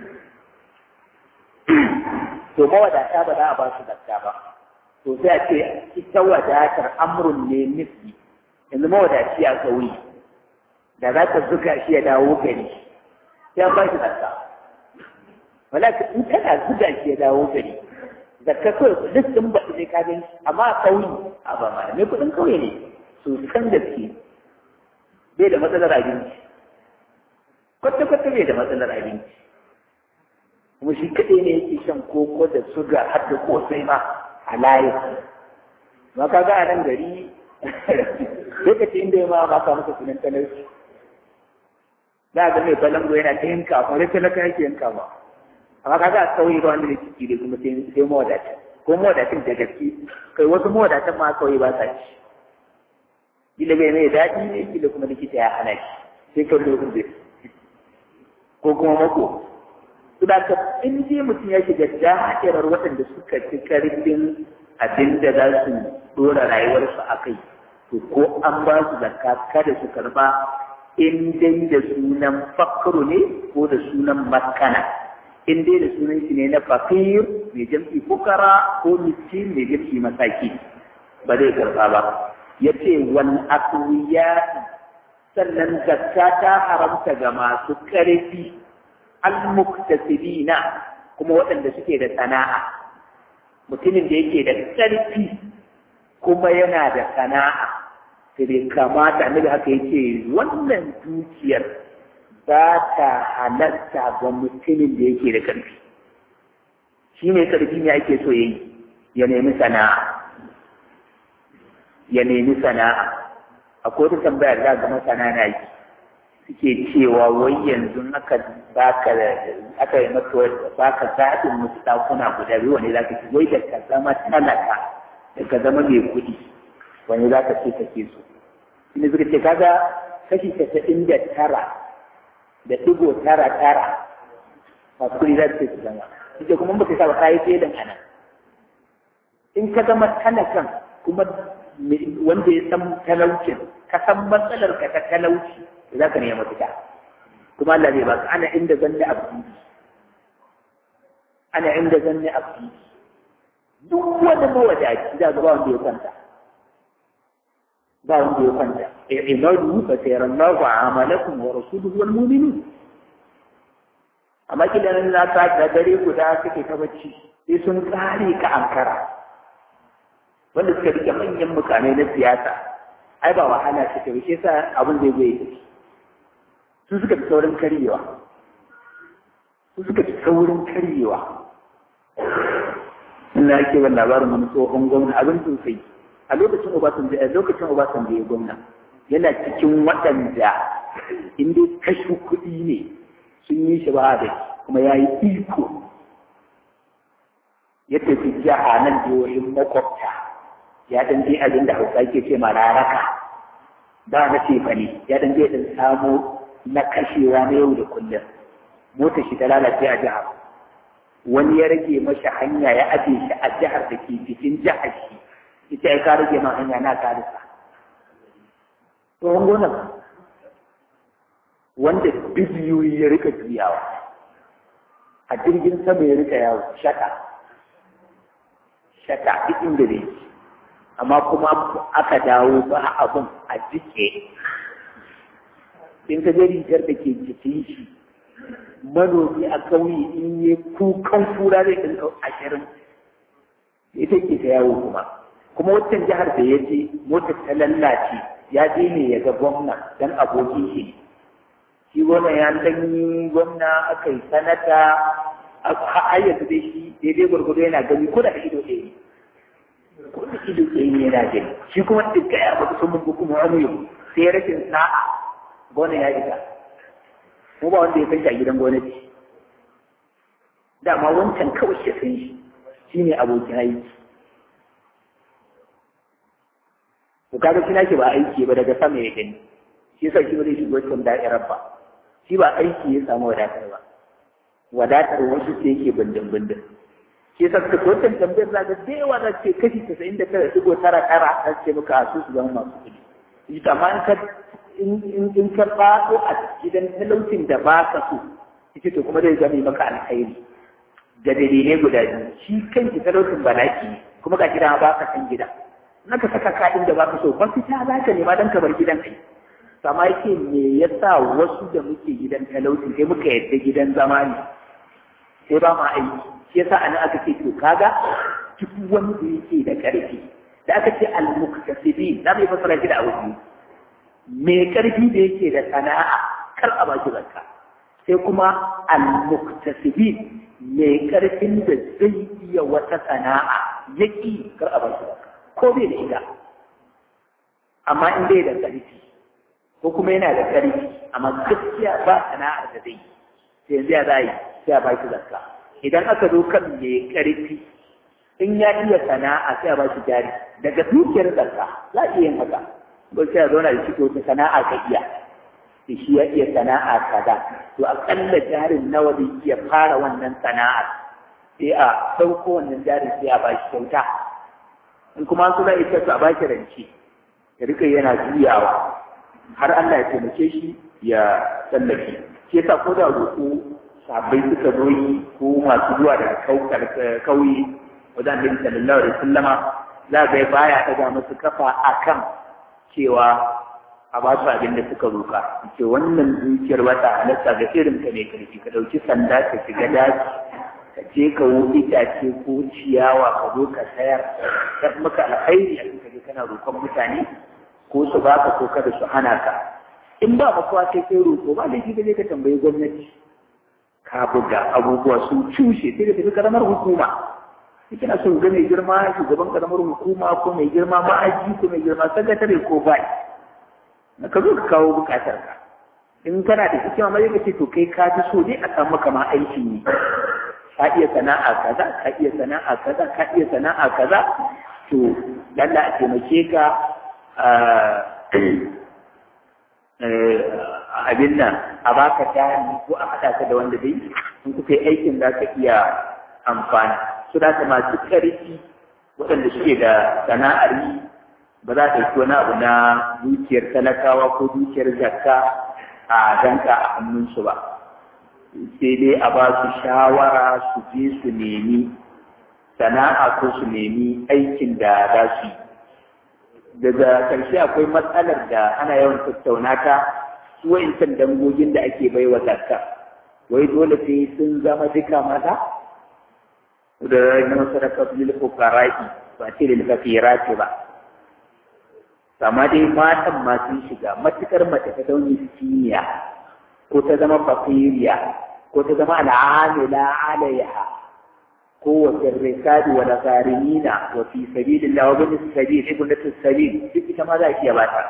[SPEAKER 1] to mawadata ba za a ba su zakka ba to sai a ce ita wadatar amrun ne nufi yanzu mawadaci a kauye da za ka zuga shi ya dawo gari sai an ba shi zakka wala in kana zuga shi ya dawo gari zakka kawai duk sun ba su je ka gani amma a kauye a ba ma me kuɗin kauye ne su san gaske bai da matsalar abinci kwata-kwata bai da matsalar abinci kuma shi kaɗai ne yake shan koko da suga har da kosai ma a layi ma ka ga a nan gari lokacin inda ya ma ba ka masa sunan talauci za a ga mai balango yana ta yanka kuma da talaka yake yanka ba amma ka ga a sauyi ba wanda ne ciki da kuma sai mawadacin ko mawadacin da gaske kai wasu mawadatan ma kawai ba sa ci kila bai mai daɗi ne kila kuma likita ya hana shi sai ka lokacin ko kuma mako Saboda in dai mutum ya shiga da'irar waɗanda suka ci karfin abin da za su ɗora rayuwarsu a kai, to ko an ba su zakka kada su karba in dai da sunan fakru ne ko da sunan makana. In dai da sunan shi ne na fakir mai jam'i fukara ko miskin mai jam'i masaki ba zai karba ba. Ya ce wal akwiya sannan zakka ta haramta ga masu ƙarfi al-muktasibina kuma waɗanda suke da sana'a mutumin da yake da ƙarfi kuma yana da sana'a sai bai kamata annabi haka yace wannan dukiyar ba ta halatta ga mutumin da yake da ƙarfi shi ne ƙarfi ne ake so yayi ya nemi sana'a ya nemi sana'a akwai wata tambayar za ga masana na yi suke cewa wai yanzu aka baka aka yi maka baka zaɓin musu ɗakuna guda biyu wani zaka ci wai da ka zama talaka da ka zama mai kuɗi wani zaka ce kake so ina suka ce kaga kashi casa'in da tara da ɗigo tara tara masu kuɗi za su ce su zama suke kuma baka sa ba kayi fedan anan in ka zama talakan kuma wanda ya san talaucin ka san matsalar ka ta talauci za ka nema mafita kuma Allah zai baka ana inda zanne abdi ana inda zanne abdi duk wanda mawadaci za ga ba wanda ya kwanta ba wanda ya kwanta i'malu fa sayarallahu amalakum wa rasuluhu wal mu'minun amma kidan na ka da dare guda kake ta bacci sai sun kare ka ankara wanda suka rike manyan mukamai na siyasa ai ba wahala suka yi shi yasa abin zai zai tafi su suka fi saurin karyewa su suka fi saurin karyewa ina ake ban labarin wani tsohon gwamna abin sosai a lokacin obasanjo a lokacin obasanjo ya gwamna yana cikin waɗanda in dai kashe kuɗi ne sun yi shi ba da kuma ya yi iko ya tafi jiha nan jihohin makwabta ya dan je abin da hausa ke ce ma raraka ba na ce fa ne ya dan je dan samo na kashewa na yau da kullum motar shi ta lalace a jihar wani ya rage masa hanya ya aje shi a jihar da ke cikin jihar shi ita ya ka rage ma hanya na karisa tsohon gonar wanda biliyoyi ya rika juyawa a jirgin sama ya rika yawo shaka shaka duk inda da yake amma kuma aka dawo ba abun a jike in ka je rigar da ke jikin shi manomi a kauye in yi kukan kura zai ɗin ashirin ita ke ta yawo kuma kuma wancan jihar da ya je motar ta lallace ya je ne ya ga gwamna dan abokin shi shi gwamna ya yi gwamna aka yi sanata har yanzu dai shi daidai gwargwado yana gani ko da ido ɗaya ido ɗaya ne yana gani shi kuma duk ya ba su mun kuma wani yau sai rashin sa'a gona ya isa mu ba wanda ya kai a gidan gwamnati dama wancan kawai ya san shi shi ne abokin aiki to kaga shi nake ba aiki ba daga sama ya gani shi yasa shi ba zai shigo cikin da'irar ba shi ba aiki ya samu wadatar ba wadatar wasu sai yake bindin bindin shi yasa suka tsohon tambayar za ga da yawa za ce kashi casa'in da tara shigo tara tara za ce maka a su su zama masu kuɗi shi amma in ka in ka faɗo a gidan talaucin da ba ka so ita to kuma zai zama maka alkhairi da dalilai guda biyu shi kanki talaucin balaki kuma ga gida ba ka san gida naka saka kaɗin da ba ka so ba fita za ka nema don ka bar gidan kai sama yake me yasa wasu da muke gidan talauci sai muka yadda gidan zama ne sai ba ma aiki shi yasa ana aka ce to kaga duk wani da yake da ƙarfi da aka ce al-muktasibi za mu yi fasara shi da abu mai ƙarfi da yake da sana'a kar a baki zakka sai kuma al-muktasibi mai ƙarfin da zai iya wata sana'a yaki kar a baki zakka ko bai da ita amma in bai da ƙarfi ko kuma yana da ƙarfi amma gaskiya ba sana'ar da zai sai yanzu ya za yi sai a baki zakka idan aka zo kan mai ƙarfi in ya iya sana'a sai a baki jari daga dukiyar zakka za a iya yin haka ko sai a zauna da shi wata sana'a ka iya da shi ya iya sana'a kaza to aƙalla jarin nawa zai iya fara wannan sana'ar sai a ɗauko wannan jarin sai a bashi kyauta in kuma su za ita su a bashi rance ya rika yana juyawa har Allah ya taimake shi ya tsallake shi yasa ko da roƙo sabai suka zo yi ko masu zuwa daga kauye wajen Annabi sallallahu alaihi wasallama za ga baya daga musu kafa akan cewa a ba su abin da suka roƙa ce wannan dukiyar wata halatta ga irin ka mai karfi ka ɗauki sanda ka shiga daji ka je ka wuce itace ko ciyawa ka zo ka sayar ka maka alkhairi a cikin kana roƙon mutane ko su baka ko kada su hana ka in ba makawa sai kai roƙo ba laifi ka je ka tambayi gwamnati ka buga abubuwa sun cushe sai ka tafi karamar hukuma sai kana son ga mai girma shugaban karamar hukuma ko mai girma ma'aji ko mai girma sakatare ko bai na ka zo ka kawo bukatar ka in kana da hikima ma ka ce to kai ka ji so dai a samu kama aikin ne ka iya sana'a kaza ka iya sana'a kaza ka iya sana'a kaza to lalla a taimake ka abin nan a baka jari ko a haɗa ka da wanda dai in kuka yi aikin za ka iya amfani su da ka masu ƙarfi waɗanda suke da sana'ar yi ba za ta yi wani abu na dukiyar talakawa ko dukiyar zakka a danka a hannunsu ba sai dai a ba su shawara su je su nemi sana'a ko su nemi aikin da za su yi daga ƙarshe akwai matsalar da ana yawan tattauna ta su wa'incan dangogin da ake bai wa zakka wai dole sai sun zama duka maza da na sadaka lil fuqara'i ba ce lil fakirati ba amma dai matan ma sun shiga matukar mace ta zaune siniya ko ta zama fakiriya ko ta zama al'amila alaiha ko wa sirrikadi wa nasarinina wa fi sabilillah wa bin sabil ibnatu sabil duk ita ma za a iya bata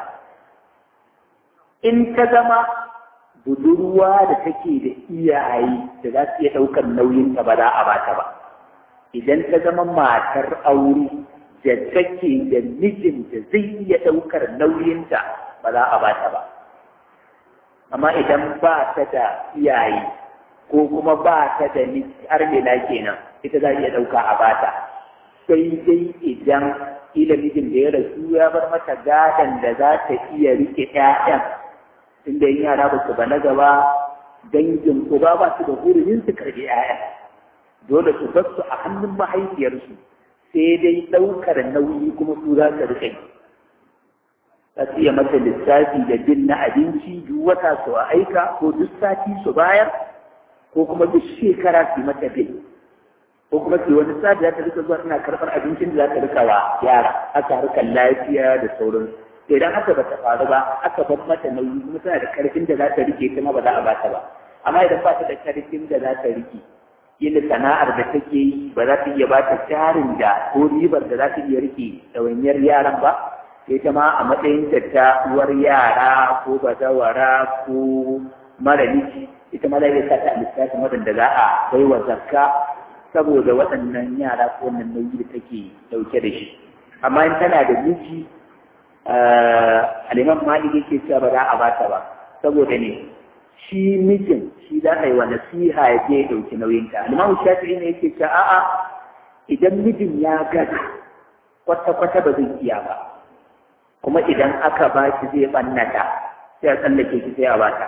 [SPEAKER 1] in ta zama budurwa da take da iyaye da za su iya ɗaukar nauyin ta ba za a bata ba idan ta zama matar aure da take da mijin da zai iya ɗaukar nauyinta ba za a bata ba amma idan ba ta da iyaye ko kuma ba ta da armila kenan ita za iya ɗauka a bata sai dai idan ila mijin da ya rasu ya bar mata gadon da za ta iya rike ƴaƴan inda yin yara ba su balaga ba dangin uba ba su da hurumin su karɓi ƴaƴan dole su bar su a hannun mahaifiyarsu sai dai ɗaukar nauyi kuma su za su rike za su iya mata lissafi da bin na abinci duk wata su a aika ko duk sati su bayar ko kuma duk shekara su mata bin ko kuma su wani sati za ta rika zuwa tana karɓar abincin da za ta rika wa yara aka harkar lafiya da sauran idan haka ba ta faru ba aka bar mata nauyi kuma tana da karfin da za ta rike kuma ba za a ba ta ba amma idan ba ta da karfin da za ta rike yin sana'ar da take yi ba za ta iya ba ta jarin da ko ribar da za ta iya rike ɗawainiyar yaran ba sai ta ma a matsayin ta ta uwar yara ko bazawara ko mara miji ita ma zai sa ta a lissafin waɗanda za a bai wa zakka saboda waɗannan yara ko wannan nauyi da take ɗauke da shi amma in tana da miji aliman malik yake cewa ba za a bata ba saboda ne shi mijin shi za a yi wa nasiha ya je ya ɗauki nauyinta aliman shafi'i ne yake cewa a'a idan mijin ya gaza kwata-kwata ba zai iya ba kuma idan aka ba shi zai ɓannata sai a tsallake shi sai a bata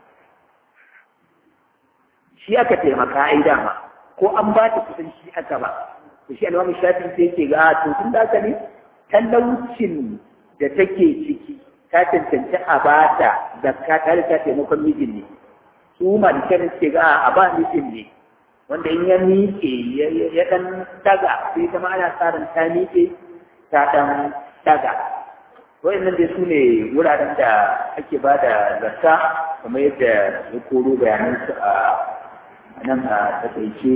[SPEAKER 1] shi aka taimaka ai dama ko an ba ta kusan shi aka ba to shi aliman shafi'i sai yake ga to tun da ne talaucin da take ciki ta cancanci a ba ta zakka ta da ta taimakon mijin ne su malikan suke ga a ba mijin ne wanda in ya miƙe ya ɗan daga sai ta ana tsarin ta miƙe ta ɗan daga wa'annan dai su ne wuraren da ake ba da zakka kamar yadda ya koro bayanansu a nan a takaice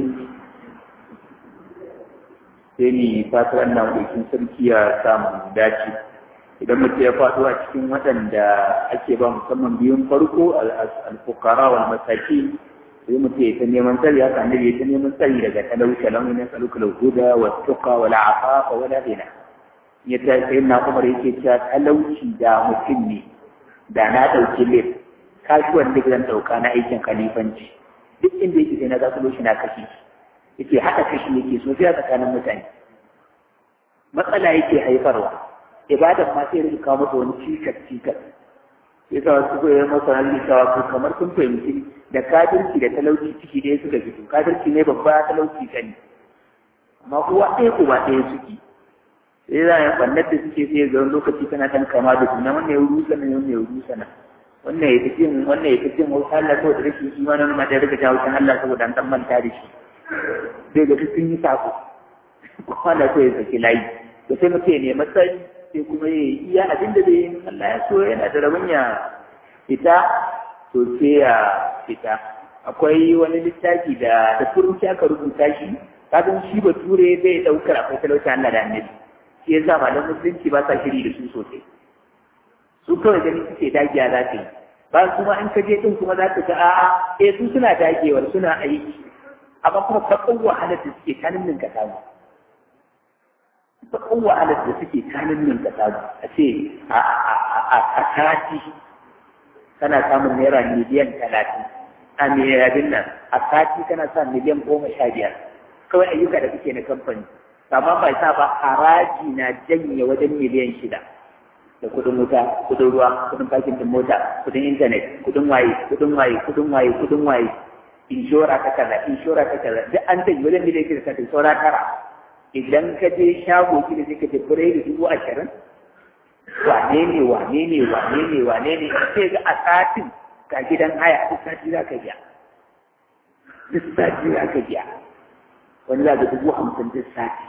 [SPEAKER 1] sai ni fatar wannan ɗaukin sarki ya samu dace idan mutum ya faɗo a cikin waɗanda ake ba musamman biyun farko al-fukara wal masaki sai mutum ya ta neman tsari haka annabi ya ta neman tsari daga talauci lam min saluka al-huda wa tuqa wa al-afafa wa la ghina ya ta sai na Umar yake cewa talauci da mutum ne da na ɗauki lif kasuwan da zan ɗauka na aikin khalifanci duk inda yake sai na zakulo shi na kashi yake haɗa kashi yake sosai a tsakanin mutane matsala yake haifarwa ibadan ma sai rika kawo masa wani cikas cikas sai sa wasu ko yayin masa halin cewa ko kamar sun fahimci da kafirci da talauci ciki ɗaya suka fito kafirci ne babba talauci kani amma kowa ɗaya uba ɗaya suke sai za a yi ɓannar da suke sai ga wani lokaci tana ɗan kama da juna wannan ya rusa nan wannan ya rusa nan wannan ya fi jin wannan ya fi jin wasu Allah saboda rashin imanin ma da rika jawo kan Allah saboda an ɗan manta da shi sai ga sun yi sako kowa da so ya saki layi da sai mutum ya nemi tsari sai kuma ya yi iya abin da zai yi Allah ya so yana da rabon ya fita to sai ya fita akwai wani littafi da da turanci aka rubuta shi kafin shi bature bai daukar akwai talauci Allah da annabi shi ya sa malam musulunci ba sa shiri da su sosai su kawai gani suke dagiya za ta yi ba kuma in ka je din kuma za ka ga a'a eh su suna dagewar suna aiki amma kuma kakkan wahalar da suke kanin ninka samu kakkan wahalar da suke kanin ninka samu a ce a sati kana samun naira miliyan talatin a miliyan nan a sati kana sa miliyan goma sha biyar kawai ayyuka da kake na kamfani amma bai sa ba haraji na janye wajen miliyan shida da kudin wuta kudin ruwa kudin fakin din mota kudin intanet kudin waye kudin waye kudin waye kudin waye inshora ta kaza inshora ta kaza duk an tayi wajen miliyan shida ta saura tara idan ka je shago ki da kake fure da dubu ashirin wane ne wane ne wane ne wane ne sai ga a satin ga gidan haya duk sati za ka biya duk sati za ka biya wani za ga dubu hamsin duk sati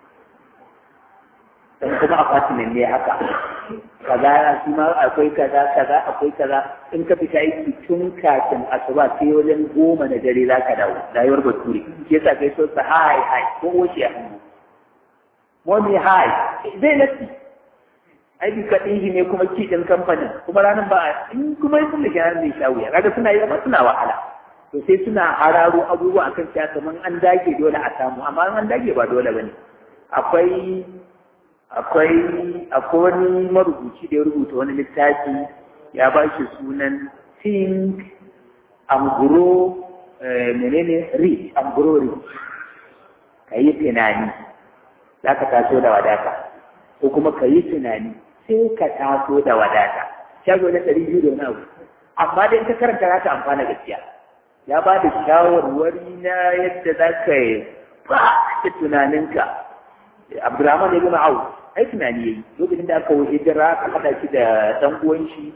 [SPEAKER 1] dan kuma apartment ne haka kaza shi ma akwai kaza kaza akwai kaza in ka fita aiki tun kafin asuba sai wajen goma na dare za ka dawo rayuwar bature shi yasa kai so sa hai hai ko wuce a hannu wani hai zai nasi ai bi kaɗin shi ne kuma ki ɗin kamfanin kuma ranar ba in kuma sun da gyaran zai sha wuya kaga suna yi amma suna wahala to sai suna hararo abubuwa akan cewa kamar an dage dole a samu amma an dage ba dole bane akwai akwai akwai wani marubuci da ya rubuta wani littafi ya ba shi sunan think and grow menene read and grow read ka yi tunani za ka taso da wadata ko kuma ka yi tunani sai ka taso da wadata shago na ɗari biyu da wani abu amma dai ka karanta za ka amfana gaskiya ya ba da shawarwari na yadda za ka yi ba da tunaninka Abdurrahman ibn Auf ai tunani yayi lokacin da aka wuce hijira ka hada shi da dan uwan shi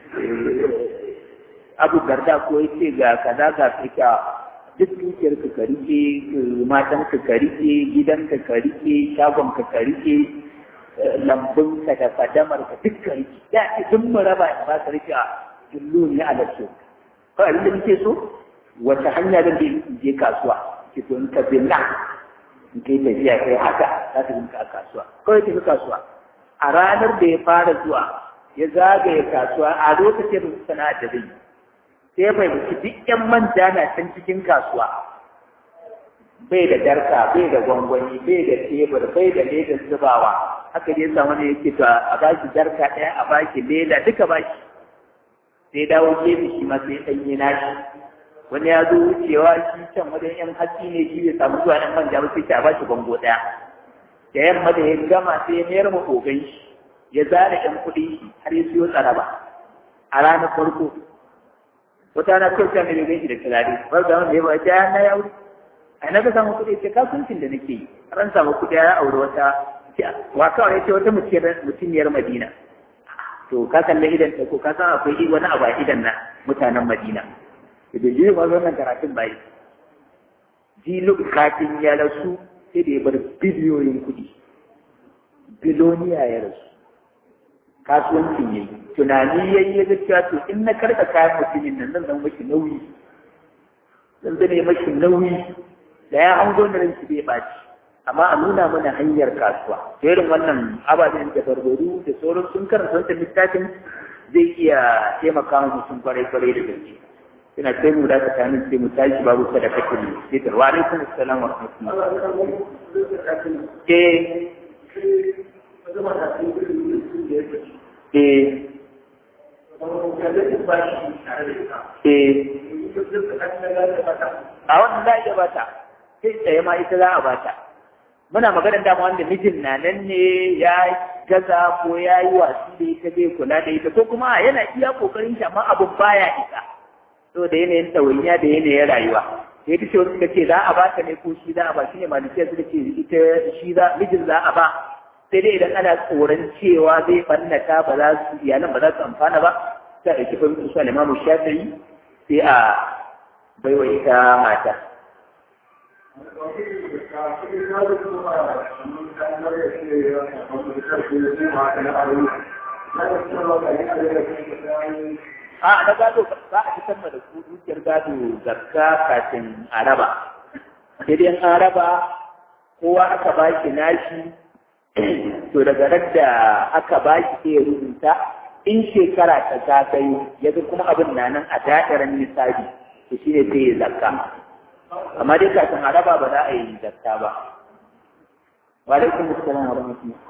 [SPEAKER 1] Abu Garda ko yace ga kaza ga fika duk dukiyar ka karike matan ka karike gidan ka karike shagon ka karike lambun ka da fadamar ka duk karike ya duk mu raba ba ka rike a dullu ne a lafiya kawai abin da nake so wata hanya zan je kasuwa ki to in ka bi nan in kai tafiya kai haka za ta rinka a kasuwa kawai tafi kasuwa a ranar da ya fara zuwa ya zagaye kasuwa a lokacin sana'a da zai sai bai buci duk yan manja na can cikin kasuwa bai da darka bai da gwangwani bai da tebur bai da ledar zubawa haka dai sa wani yake to a baki darka ɗaya a baki leda duka baki sai dawo gefe shi ma sai ɗanye nashi wani ya zo wucewa shi can wajen yan hatsi ne shi bai samu zuwa yan manja ba sai ta ba shi bango ɗaya da yamma da ya gama sai ya mayar ma ogan shi ya zara yan kuɗi shi har ya siyo tsaraba a ranar farko wata na kawai sai mai shi da turare ba ga wanda ya ba ta na ya wuce a na ga samu kuɗi ce kasuwancin da nake yi ran samu kuɗi ya aure wata wa kawai ya ce wata mutumiyar madina to ka kalli idan ta ko ka san akwai wani abu a idan na mutanen madina da ji ba wannan karatun bai ji lokacin ya rasu sai da ya bar biliyoyin kuɗi biloniya ya rasu kasuwancin yayi tunani yayi ya ga cewa to in na karɓa kayan mutumin nan zan zama mashi nauyi zan zame mashi nauyi da ya hango da ranki bai ɓaci amma a nuna mana hanyar kasuwa to irin wannan ababen da barbaru da sauran sun karanta wancan littafin zai iya taimaka mu mutum kwarai kwarai da gaske ina sai mu da tsakanin sai mu tashi babu sadakatul fitr wa alaikum assalam wa rahmatullah eh eh a wannan za a iya bata sai tsaye ma ita za a bata muna maganar dama wanda mijin na nan ne ya gaza ko ya yi wasu da ita bai kula da ita ko kuma yana iya kokarin shi amma abun baya isa to da yanayin ɗawainiya da yanayin rayuwa ya ta ce wasu suka ce za a bata ne ko shi za a ba shi ne malikiya suka ce ita shi za mijin za a ba sai dai idan ana tsoron cewa zai ɓannata ba za su iyalan ba za su amfana ba sai a ɗauki fahimtar su alimamu shafi'i sai a baiwa ita mata a na gado za a fitar da ku dukiyar gado zakka kafin a raba sai dai an raba kowa aka ba shi nashi to daga nan da aka ba shi sai ya rubuta in shekara ta zagayo ya kuma abin na nan a da'irar misali to shine sai ya zakka amma dai kafin a raba ba za a yi zakka ba wa alaikum assalam wa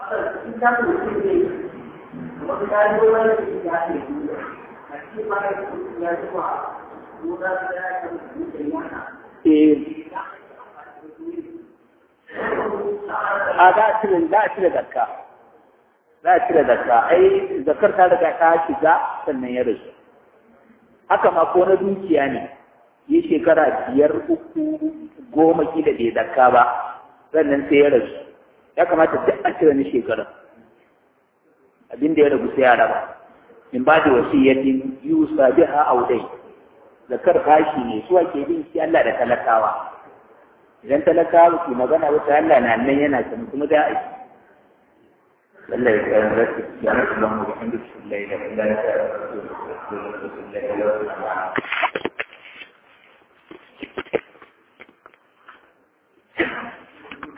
[SPEAKER 1] a za a cire za a cire zakka za a cire zakka ai zakkar ta riga ta shiga sannan ya rasu haka ma ko na dukiya ne yi shekara biyar uku goma kila bai zakka ba sannan sai ya rasu ya kamata duk a cire ni shekara abin da ya ragu sai ya raba in ba da wasiyyatin yusa biha audai zakar fashi ne suwa ke bin shi Allah da talakawa idan talakawa ke magana wata Allah na nan yana can kuma da aiki Allah ya kayan rasu ya rasu don mu da hamdu lillahi da Allah ya kayan rasu da